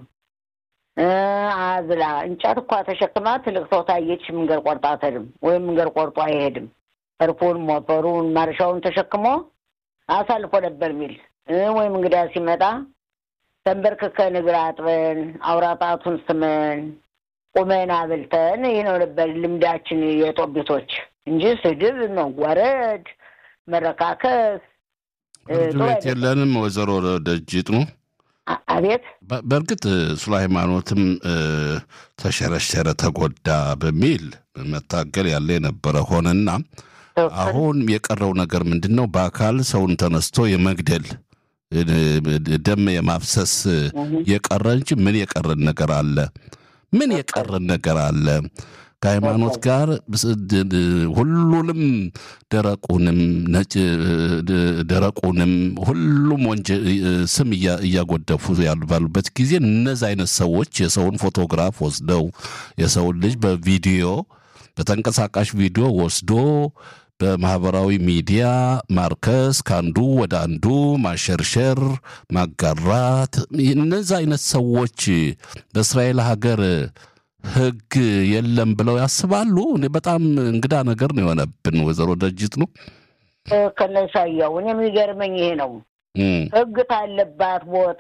አዝላ እንጨት እኳ ተሸክማ ትልቅ ሰው ታየች መንገድ ቆርጣ አትሄድም፣ ወይም መንገድ ቆርጦ አይሄድም። እርፉን፣ ሞፈሩን፣ ማርሻውን ተሸክሞ አሳልፎ ነበር የሚል ወይም እንግዳ ሲመጣ ተንበርክከን እግር አጥበን አውራጣቱን ስመን ቁመን አብልተን ይህ ነው ነበር ልምዳችን የጦቢቶች እንጂ ስድብ፣ መዋረድ፣ መረካከስ ፍርድ ቤት የለንም። ወይዘሮ ደጅት ነው አቤት በእርግጥ ስለ ሃይማኖትም ተሸረሸረ፣ ተጎዳ በሚል መታገል ያለ የነበረ ሆነና አሁን የቀረው ነገር ምንድን ነው? በአካል ሰውን ተነስቶ የመግደል ደም የማፍሰስ የቀረ እንጂ ምን የቀረን ነገር አለ? ምን የቀረን ነገር አለ? ከሃይማኖት ጋር ሁሉንም ደረቁንም ነጭ ደረቁንም ሁሉም ወንጀ ስም እያጎደፉ ያሉ ባሉበት ጊዜ እነዚህ አይነት ሰዎች የሰውን ፎቶግራፍ ወስደው የሰውን ልጅ በቪዲዮ በተንቀሳቃሽ ቪዲዮ ወስዶ በማህበራዊ ሚዲያ ማርከስ ከአንዱ ወደ አንዱ ማሸርሸር፣ ማጋራት እነዚህ አይነት ሰዎች በእስራኤል ሀገር ሕግ የለም ብለው ያስባሉ። እኔ በጣም እንግዳ ነገር ነው የሆነብን። ወይዘሮ ደጅት ነው ከነሻያው እኔ የሚገርመኝ ይሄ ነው። ሕግ ካለባት ቦታ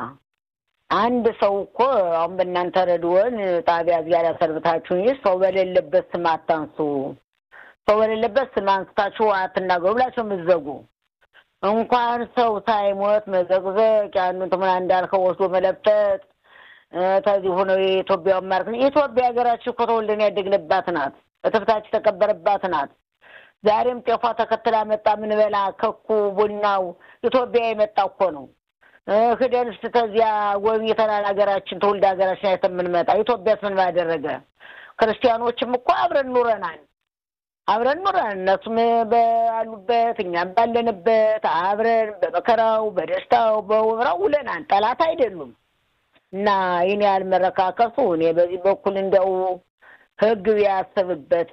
አንድ ሰው እኮ አሁን በእናንተ ረድወን ጣቢያ እዚያ ላይ ሰርብታችሁ እንጂ ሰው በሌለበት ስም አታንሱ፣ ሰው በሌለበት ስም አንስታችሁ አትናገሩ ብላችሁ የምትዘጉ እንኳን ሰው ሳይሞት መዘቅዘቅ ያኑን ትምና እንዳልከው ወስዶ መለጠጥ ከዚህ ሆነው የኢትዮጵያውን ማርክ ኢትዮጵያ ሀገራችን እኮ ተወልደን ያደግንባት ናት። እትብታችን የተቀበረባት ናት። ዛሬም ጤፏ ተከትላ መጣ ምንበላ ከኩ ቡናው ኢትዮጵያ የመጣ እኮ ነው። ክደን ስ ተዚያ ጎብኝተናል ሀገራችን ትውልድ ሀገራችን አይተን የምንመጣ ኢትዮጵያስ ምን ባደረገ? ክርስቲያኖችም እኮ አብረን ኑረናል አብረን ኑረን እነሱም ባሉበት እኛም ባለንበት አብረን በመከራው በደስታው በወራው ውለናል። ጠላት አይደሉም። እና ይህን ያህል መረካከሱ እኔ በዚህ በኩል እንደው ሕግ ቢያስብበት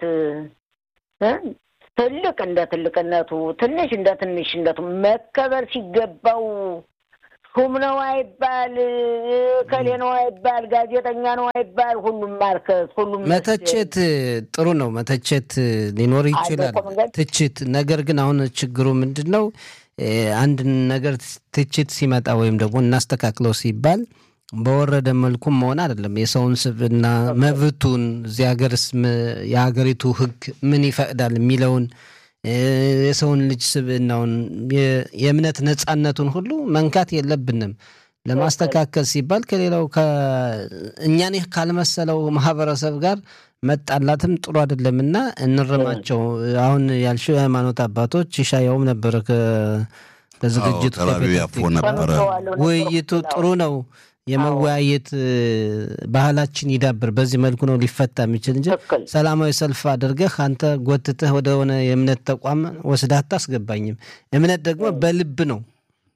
ትልቅ እንደ ትልቅነቱ ትንሽ እንደ ትንሽነቱ መከበር ሲገባው ሹም ነው አይባል፣ ከሌ ነው አይባል፣ ጋዜጠኛ ነው አይባል። ሁሉም ማርከስ፣ ሁሉም መተቸት ጥሩ ነው። መተቸት ሊኖር ይችላል፣ ትችት። ነገር ግን አሁን ችግሩ ምንድን ነው? አንድ ነገር ትችት ሲመጣ ወይም ደግሞ እናስተካክለው ሲባል በወረደ መልኩም መሆን አይደለም። የሰውን ስብዕና መብቱን እዚህ ሀገርስ የሀገሪቱ ሕግ ምን ይፈቅዳል የሚለውን የሰውን ልጅ ስብዕናውን የእምነት ነጻነቱን ሁሉ መንካት የለብንም። ለማስተካከል ሲባል ከሌላው እኛን ካልመሰለው ማህበረሰብ ጋር መጣላትም ጥሩ አይደለምና እንርማቸው። አሁን ያልሽው የሃይማኖት አባቶች ይሻያውም ነበረ ከዝግጅቱ ነበረ። ውይይቱ ጥሩ ነው። የመወያየት ባህላችን ይዳብር። በዚህ መልኩ ነው ሊፈታ የሚችል እንጂ ሰላማዊ ሰልፍ አድርገህ አንተ ጎትተህ ወደ ሆነ የእምነት ተቋም ወስደህ አታስገባኝም። እምነት ደግሞ በልብ ነው።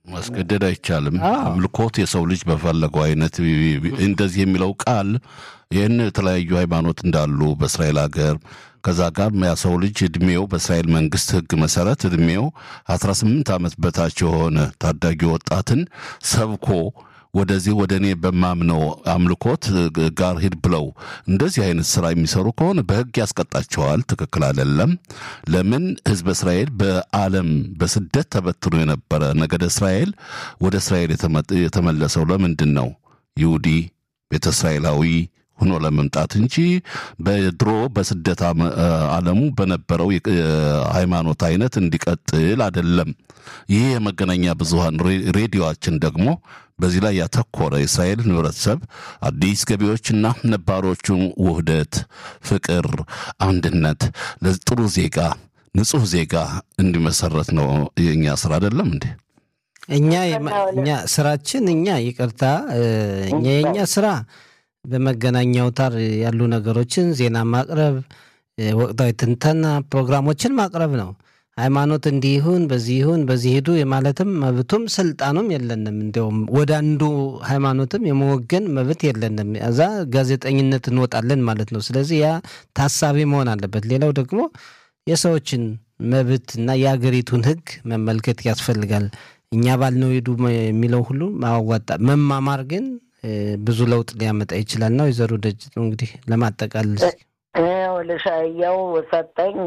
ማስገደድ አይቻልም። አዎ። አምልኮት የሰው ልጅ በፈለገው አይነት እንደዚህ የሚለው ቃል ይህን የተለያዩ ሃይማኖት እንዳሉ በእስራኤል ሀገር ከዛ ጋር ያ ሰው ልጅ እድሜው በእስራኤል መንግስት ሕግ መሰረት እድሜው 18 ዓመት በታች የሆነ ታዳጊ ወጣትን ሰብኮ ወደዚህ ወደ እኔ በማምነው አምልኮት ጋር ሂድ ብለው እንደዚህ አይነት ስራ የሚሰሩ ከሆነ በሕግ ያስቀጣቸዋል። ትክክል አይደለም። ለምን ህዝበ እስራኤል በዓለም በስደት ተበትኖ የነበረ ነገደ እስራኤል ወደ እስራኤል የተመ- የተመለሰው ለምንድን ነው? ይሁዲ ቤተ እስራኤላዊ ሆኖ ለመምጣት እንጂ በድሮ በስደት አመ- ዓለሙ በነበረው የ- ሃይማኖት አይነት እንዲቀጥል አይደለም። ይህ የመገናኛ ብዙሃን ሬ- ሬዲዮአችን ደግሞ በዚህ ላይ ያተኮረ የእስራኤልን ህብረተሰብ አዲስ ገቢዎችና ነባሮቹን ውህደት፣ ፍቅር፣ አንድነት ለጥሩ ዜጋ ንጹህ ዜጋ እንዲመሰረት ነው የእኛ ስራ አይደለም እንዴ? እኛ የማ- እኛ ስራችን እኛ ይቅርታ እ፣ እኛ የእኛ ስራ በመገናኛ አውታር ያሉ ነገሮችን ዜና ማቅረብ፣ እ፣ ወቅታዊ ትንተና ፕሮግራሞችን ማቅረብ ነው። ሃይማኖት እንዲህ ይሁን በዚህ ይሁን በዚህ ሂዱ የማለትም መብቱም ስልጣኑም የለንም። እንዲያውም ወደ አንዱ ሃይማኖትም የመወገን መብት የለንም። እዛ ጋዜጠኝነት እንወጣለን ማለት ነው። ስለዚህ ያ ታሳቢ መሆን አለበት። ሌላው ደግሞ የሰዎችን መብት እና የአገሪቱን ሕግ መመልከት ያስፈልጋል። እኛ ባልነው ሂዱ የሚለው ሁሉ ማዋጣ መማማር ግን እ፣ ብዙ ለውጥ ሊያመጣ ይችላል ነው። ወይዘሮ ደጅት ነው እንግዲህ ለማጠቃለል እስኪ። ልሻየው ሰጠኝ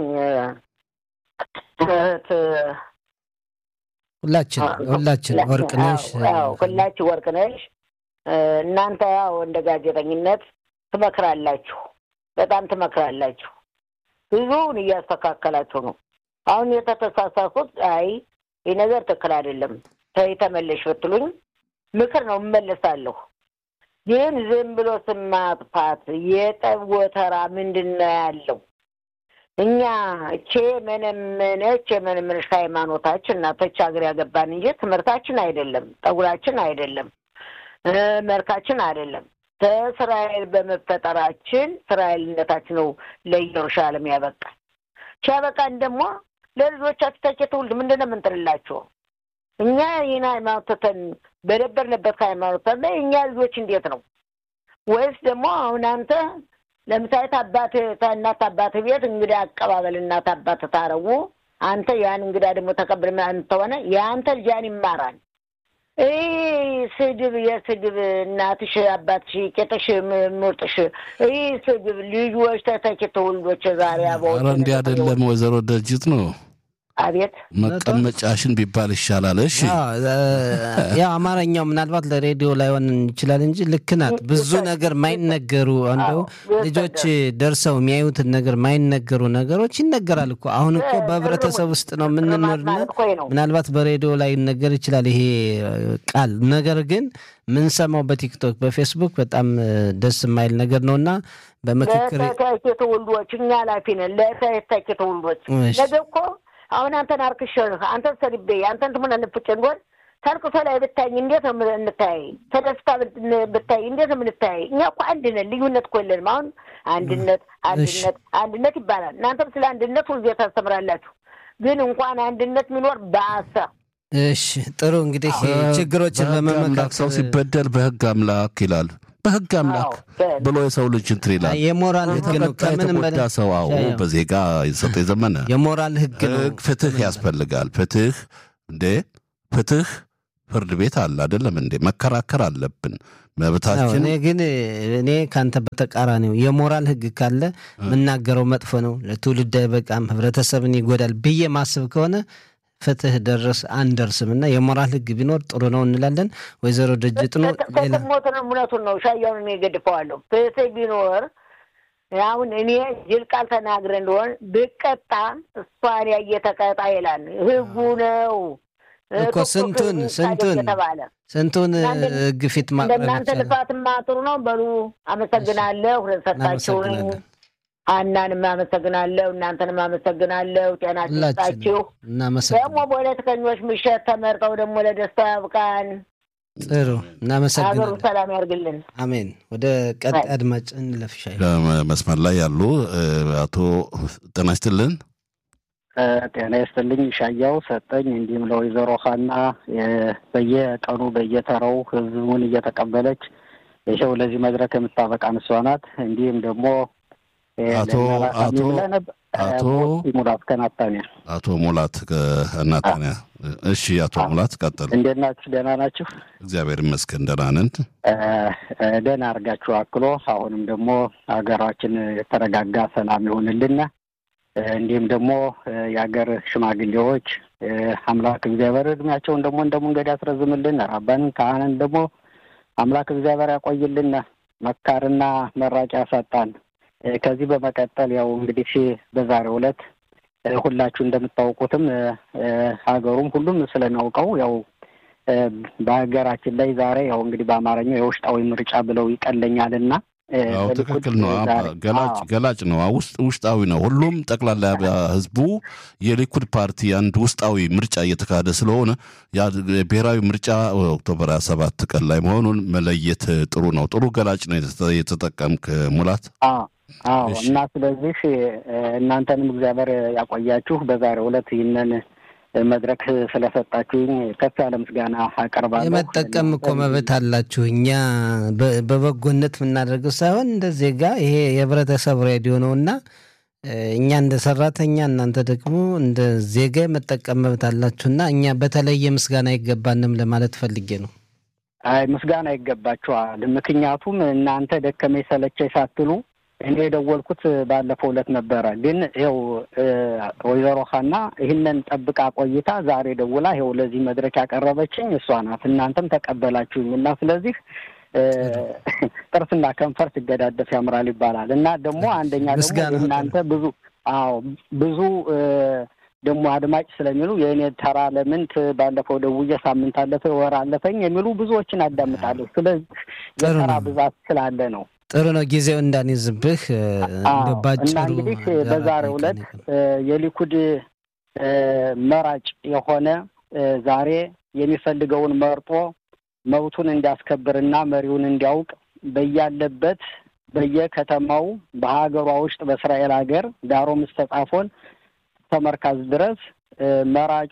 እህት ሁላችን ሁላችን ወርቅ ነሽ አዎ፣ ሁላችሁ ወርቅ ነሽ። እናንተ ያው እንደ ጋዜጠኝነት ትመክራላችሁ፣ በጣም ትመክራላችሁ። ብዙውን እያስተካከላችሁ ነው። አሁን የተተሳሳቱት አይ ይህ ነገር ትክክል አይደለም ተይ ተመለሽ ብትሉኝ ምክር ነው እመለሳለሁ። ግን ዝም ብሎ ስም ማጥፋት የጠብ ወተራ ምንድን ነው ያለው? እኛ እቼ መነመነች የመነመነች ሃይማኖታችን እናቶች ሀገር ያገባን እንጂ ትምህርታችን አይደለም፣ ጠጉራችን አይደለም፣ እ መልካችን አይደለም። ከእስራኤል በመፈጠራችን እስራኤልነታችን ነው ለኢየሩሳሌም ያበቃል። ሲያበቃን ደግሞ ለልጆቻችን ተኪ ትውልድ ምንድን ነው የምንጥልላቸው? እኛ ይህን ሃይማኖት ትተን በነበርንበት ሃይማኖት ላይ እኛ ልጆች እንዴት ነው? ወይስ ደግሞ አሁን አንተ ለምሳሌ አባት እናት አባት ቤት እንግዳ አቀባበል እናት አባት ታረጉ አንተ ያን እንግዳ ደግሞ ተቀብል ተሆነ የአንተ ልጅ ያን ይማራል። ይህ ስድብ የስድብ እናትሽ አባትሽ ቄጥሽ ምርጥሽ ይህ ስድብ ልጆች ተተኪ ትውልዶች ዛሬ አበው ኧረ እንዲህ አይደለም ወይዘሮ ደጅት ነው አቤት መቀመጫሽን ቢባል ይሻላል። እሺ ያው አማርኛው ምናልባት ለሬዲዮ ላይሆን ይችላል እንጂ ልክ ናት። ብዙ ነገር ማይነገሩ እንደው ልጆች ደርሰው የሚያዩትን ነገር ማይነገሩ ነገሮች ይነገራል እኮ። አሁን እኮ በህብረተሰብ ውስጥ ነው የምንኖርና ምናልባት በሬዲዮ ላይ ይነገር ይችላል ይሄ ቃል። ነገር ግን ምንሰማው በቲክቶክ በፌስቡክ በጣም ደስ የማይል ነገር ነው እና በምክክር ለተተኪ ትውልዶች እኛ ኃላፊ ነን። ለተተኪ ትውልዶች ነገ እኮ አሁን አንተን አርክሸህ አንተን ሰድቤ አንተን ትሙን ልፍጭ እንጎን ተልቅሶ ላይ ብታይ እንዴት ነው የምንታይ? ተደስታ ብታይ እንዴት ነው የምንታይ? እኛ እኮ አንድ ነን፣ ልዩነት እኮ የለንም። አሁን አንድነት አንድነት አንድነት ይባላል። እናንተም ስለ አንድነት ሁልጊዜ ታስተምራላችሁ። ግን እንኳን አንድነት የሚኖር በአሳ እሺ፣ ጥሩ እንግዲህ ችግሮችን በመመካከል ሰው ሲበደል በህግ አምላክ ይላል በህግ አምላክ ብሎ የሰው ልጅ እንትን ይላል። የሞራል ህግ ነው። ከምንም የተጎዳ ሰው አዎ፣ በዜጋ የሰጠ የዘመነ የሞራል ህግ ነው። ፍትህ ያስፈልጋል። ፍትህ እንዴ ፍትህ ፍርድ ቤት አለ አይደለም እንዴ? መከራከር አለብን መብታችን። እኔ ግን እኔ ከአንተ በተቃራኒው የሞራል ህግ ካለ የምናገረው መጥፎ ነው፣ ለትውልድ አይበቃም፣ ህብረተሰብን ይጎዳል ብዬ ማስብ ከሆነ ፍትህ ደረስ አንደርስም እና የሞራል ህግ ቢኖር ጥሩ ነው እንላለን። ወይዘሮ ድርጅት ነው ሞትን እውነቱን ነው። ሻያውን እኔ ገድፈዋለሁ። ፍትህ ቢኖር አሁን እኔ ጅል ቃል ተናግረ እንደሆን ብቀጣ እሷን ያየ ተቀጣ ይላል ህጉ ነው እኮ ስንቱን ስንቱን ተባለ ስንቱን ህግ ፊት ማቅረብ እንደናንተ ልፋትማ ጥሩ ነው። በሉ አመሰግናለሁ ስለሰጣችሁኝ። አናንም አመሰግናለሁ። እናንተንም አመሰግናለሁ። ጤና ይስጣችሁ። ደግሞ ፖለቲከኞች ምሸት ተመርጠው ደግሞ ለደስታ ያብቃን። ጥሩ እናመሰግናለን። ሀገሩ ሰላም ያርግልን። አሜን። ወደ ቀጣይ አድማጭ እንለፍሻ። መስመር ላይ ያሉ አቶ ጤና ይስጥልን። ጤና ይስጥልኝ ሻያው ሰጠኝ። እንዲሁም ለወይዘሮ ሀና በየቀኑ በየተራው ህዝቡን እየተቀበለች ይኸው ለዚህ መድረክ የምታበቃ እሷ ናት። እንዲሁም ደግሞ አቶ አቶ አቶ ሙላት ከናታንያ አቶ ሙላት ከናታንያ። እሺ አቶ ሙላት ቀጥል። እንዴት ናችሁ? ደህና ናችሁ? እግዚአብሔር ይመስገን ደህና ነን። ደህና አድርጋችሁ አክሎ አሁንም ደግሞ ሀገራችን የተረጋጋ ሰላም ይሆንልን። እንዲሁም ደግሞ የሀገር ሽማግሌዎች አምላክ እግዚአብሔር እድሜያቸውን ደግሞ እንደ መንገድ ያስረዝምልን። ራባንን ካህንን ደግሞ አምላክ እግዚአብሔር ያቆይልን። መካርና መራጭ ያሳጣን። ከዚህ በመቀጠል ያው እንግዲህ በዛሬው ዕለት ሁላችሁ እንደምታውቁትም ሀገሩም ሁሉም ስለሚያውቀው ያው በሀገራችን ላይ ዛሬ ያው እንግዲህ በአማርኛው የውስጣዊ ምርጫ ብለው ይቀለኛልና አዎ ትክክል ነው። ገላጭ ገላጭ ነው። ውስጥ ውስጣዊ ነው። ሁሉም ጠቅላላ ህዝቡ የሊኩድ ፓርቲ አንድ ውስጣዊ ምርጫ እየተካሄደ ስለሆነ ብሔራዊ ምርጫ ኦክቶበር ሀያ ሰባት ቀን ላይ መሆኑን መለየት ጥሩ ነው። ጥሩ ገላጭ ነው የተጠቀምክ ሙላት። አዎ እና ስለዚህ እናንተንም እግዚአብሔር ያቆያችሁ። በዛሬው ዕለት ይህንን መድረክ ስለሰጣችሁኝ ከፍ ያለ ምስጋና አቀርባለሁ። የመጠቀም እኮ መብት አላችሁ። እኛ በበጎነት የምናደርገው ሳይሆን እንደ ዜጋ ይሄ የህብረተሰብ ሬዲዮ ነው እና እኛ እንደ ሰራተኛ እናንተ ደግሞ እንደ ዜጋ የመጠቀም መብት አላችሁና እኛ በተለየ ምስጋና አይገባንም ለማለት ፈልጌ ነው። አይ ምስጋና ይገባችኋል። ምክንያቱም እናንተ ደከመኝ ሰለቸኝ ሳትሉ እኔ የደወልኩት ባለፈው ዕለት ነበረ። ግን ይኸው ወይዘሮ ሀና ይህንን ጠብቃ ቆይታ ዛሬ ደውላ ይኸው ለዚህ መድረክ ያቀረበችኝ እሷ ናት። እናንተም ተቀበላችሁኝ እና ስለዚህ ጥርስና ከንፈር ሲገዳደፍ ያምራል ይባላል እና ደግሞ አንደኛ ደግሞ እናንተ ብዙ አዎ ብዙ ደግሞ አድማጭ ስለሚሉ የእኔ ተራ ለምንት ባለፈው ደውዬ ሳምንት አለፈ ወር አለፈኝ የሚሉ ብዙዎችን አዳምጣለሁ። ስለዚህ የተራ ብዛት ስላለ ነው። ጥሩ ነው። ጊዜው እንዳንይዝብህ ባጭሩ እና እንግዲህ በዛሬው ዕለት የሊኩድ መራጭ የሆነ ዛሬ የሚፈልገውን መርጦ መብቱን እንዲያስከብርና መሪውን እንዲያውቅ በያለበት በየከተማው በሀገሯ ውስጥ በእስራኤል ሀገር ዳሮ ምስተጻፎን ተመርካዝ ድረስ መራጩ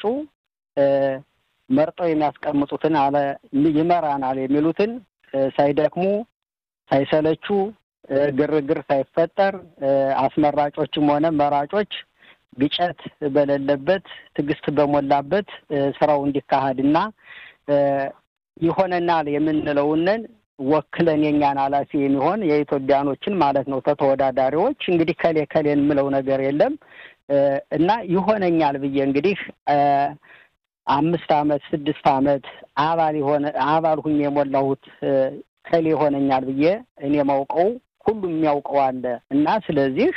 መርጠው የሚያስቀምጡትን አለ ይመራናል የሚሉትን ሳይደክሙ ሳይሰለቹ ግርግር ሳይፈጠር አስመራጮችም ሆነ መራጮች ግጨት በሌለበት ትዕግስት በሞላበት ስራው እንዲካሄድና ይሆነናል የምንለውንን ወክለን የኛን ኃላፊ የሚሆን የኢትዮጵያኖችን ማለት ነው ተተወዳዳሪዎች እንግዲህ ከሌ ከሌን የምለው ነገር የለም እና ይሆነኛል ብዬ እንግዲህ አምስት አመት ስድስት አመት አባል የሆነ አባል ሁኝ የሞላሁት ከሌ ይሆነኛል ብዬ እኔ ማውቀው ሁሉም የሚያውቀው አለ እና ስለዚህ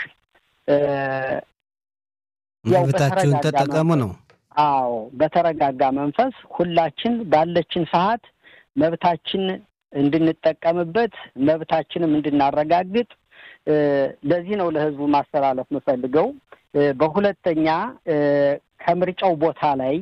መብታችሁን ተጠቀሙ ነው። አዎ በተረጋጋ መንፈስ ሁላችን ባለችን ሰዓት መብታችን እንድንጠቀምበት መብታችንም እንድናረጋግጥ ለዚህ ነው ለህዝቡ ማስተላለፍ የምፈልገው። በሁለተኛ ከምርጫው ቦታ ላይ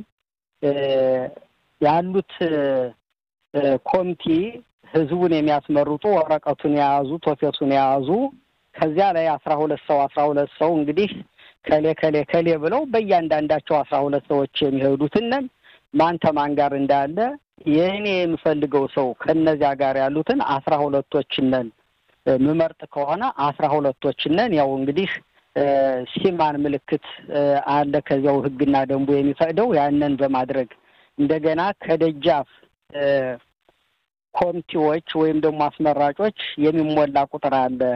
ያሉት ኮሚቴ ህዝቡን የሚያስመርጡ ወረቀቱን የያዙ ቶፌቱን የያዙ ከዚያ ላይ አስራ ሁለት ሰው አስራ ሁለት ሰው እንግዲህ ከሌ ከሌ ከሌ ብለው በእያንዳንዳቸው አስራ ሁለት ሰዎች የሚሄዱትንን ማን ተማን ጋር እንዳለ የእኔ የምፈልገው ሰው ከነዚያ ጋር ያሉትን አስራ ሁለቶችነን ምመርጥ ከሆነ አስራ ሁለቶችነን ያው እንግዲህ ሲማን ምልክት አለ ከዚያው ህግና ደንቡ የሚፈቅደው ያንን በማድረግ እንደገና ከደጃፍ ኮሚቴዎች ወይም ደግሞ አስመራጮች የሚሞላ ቁጥር አለ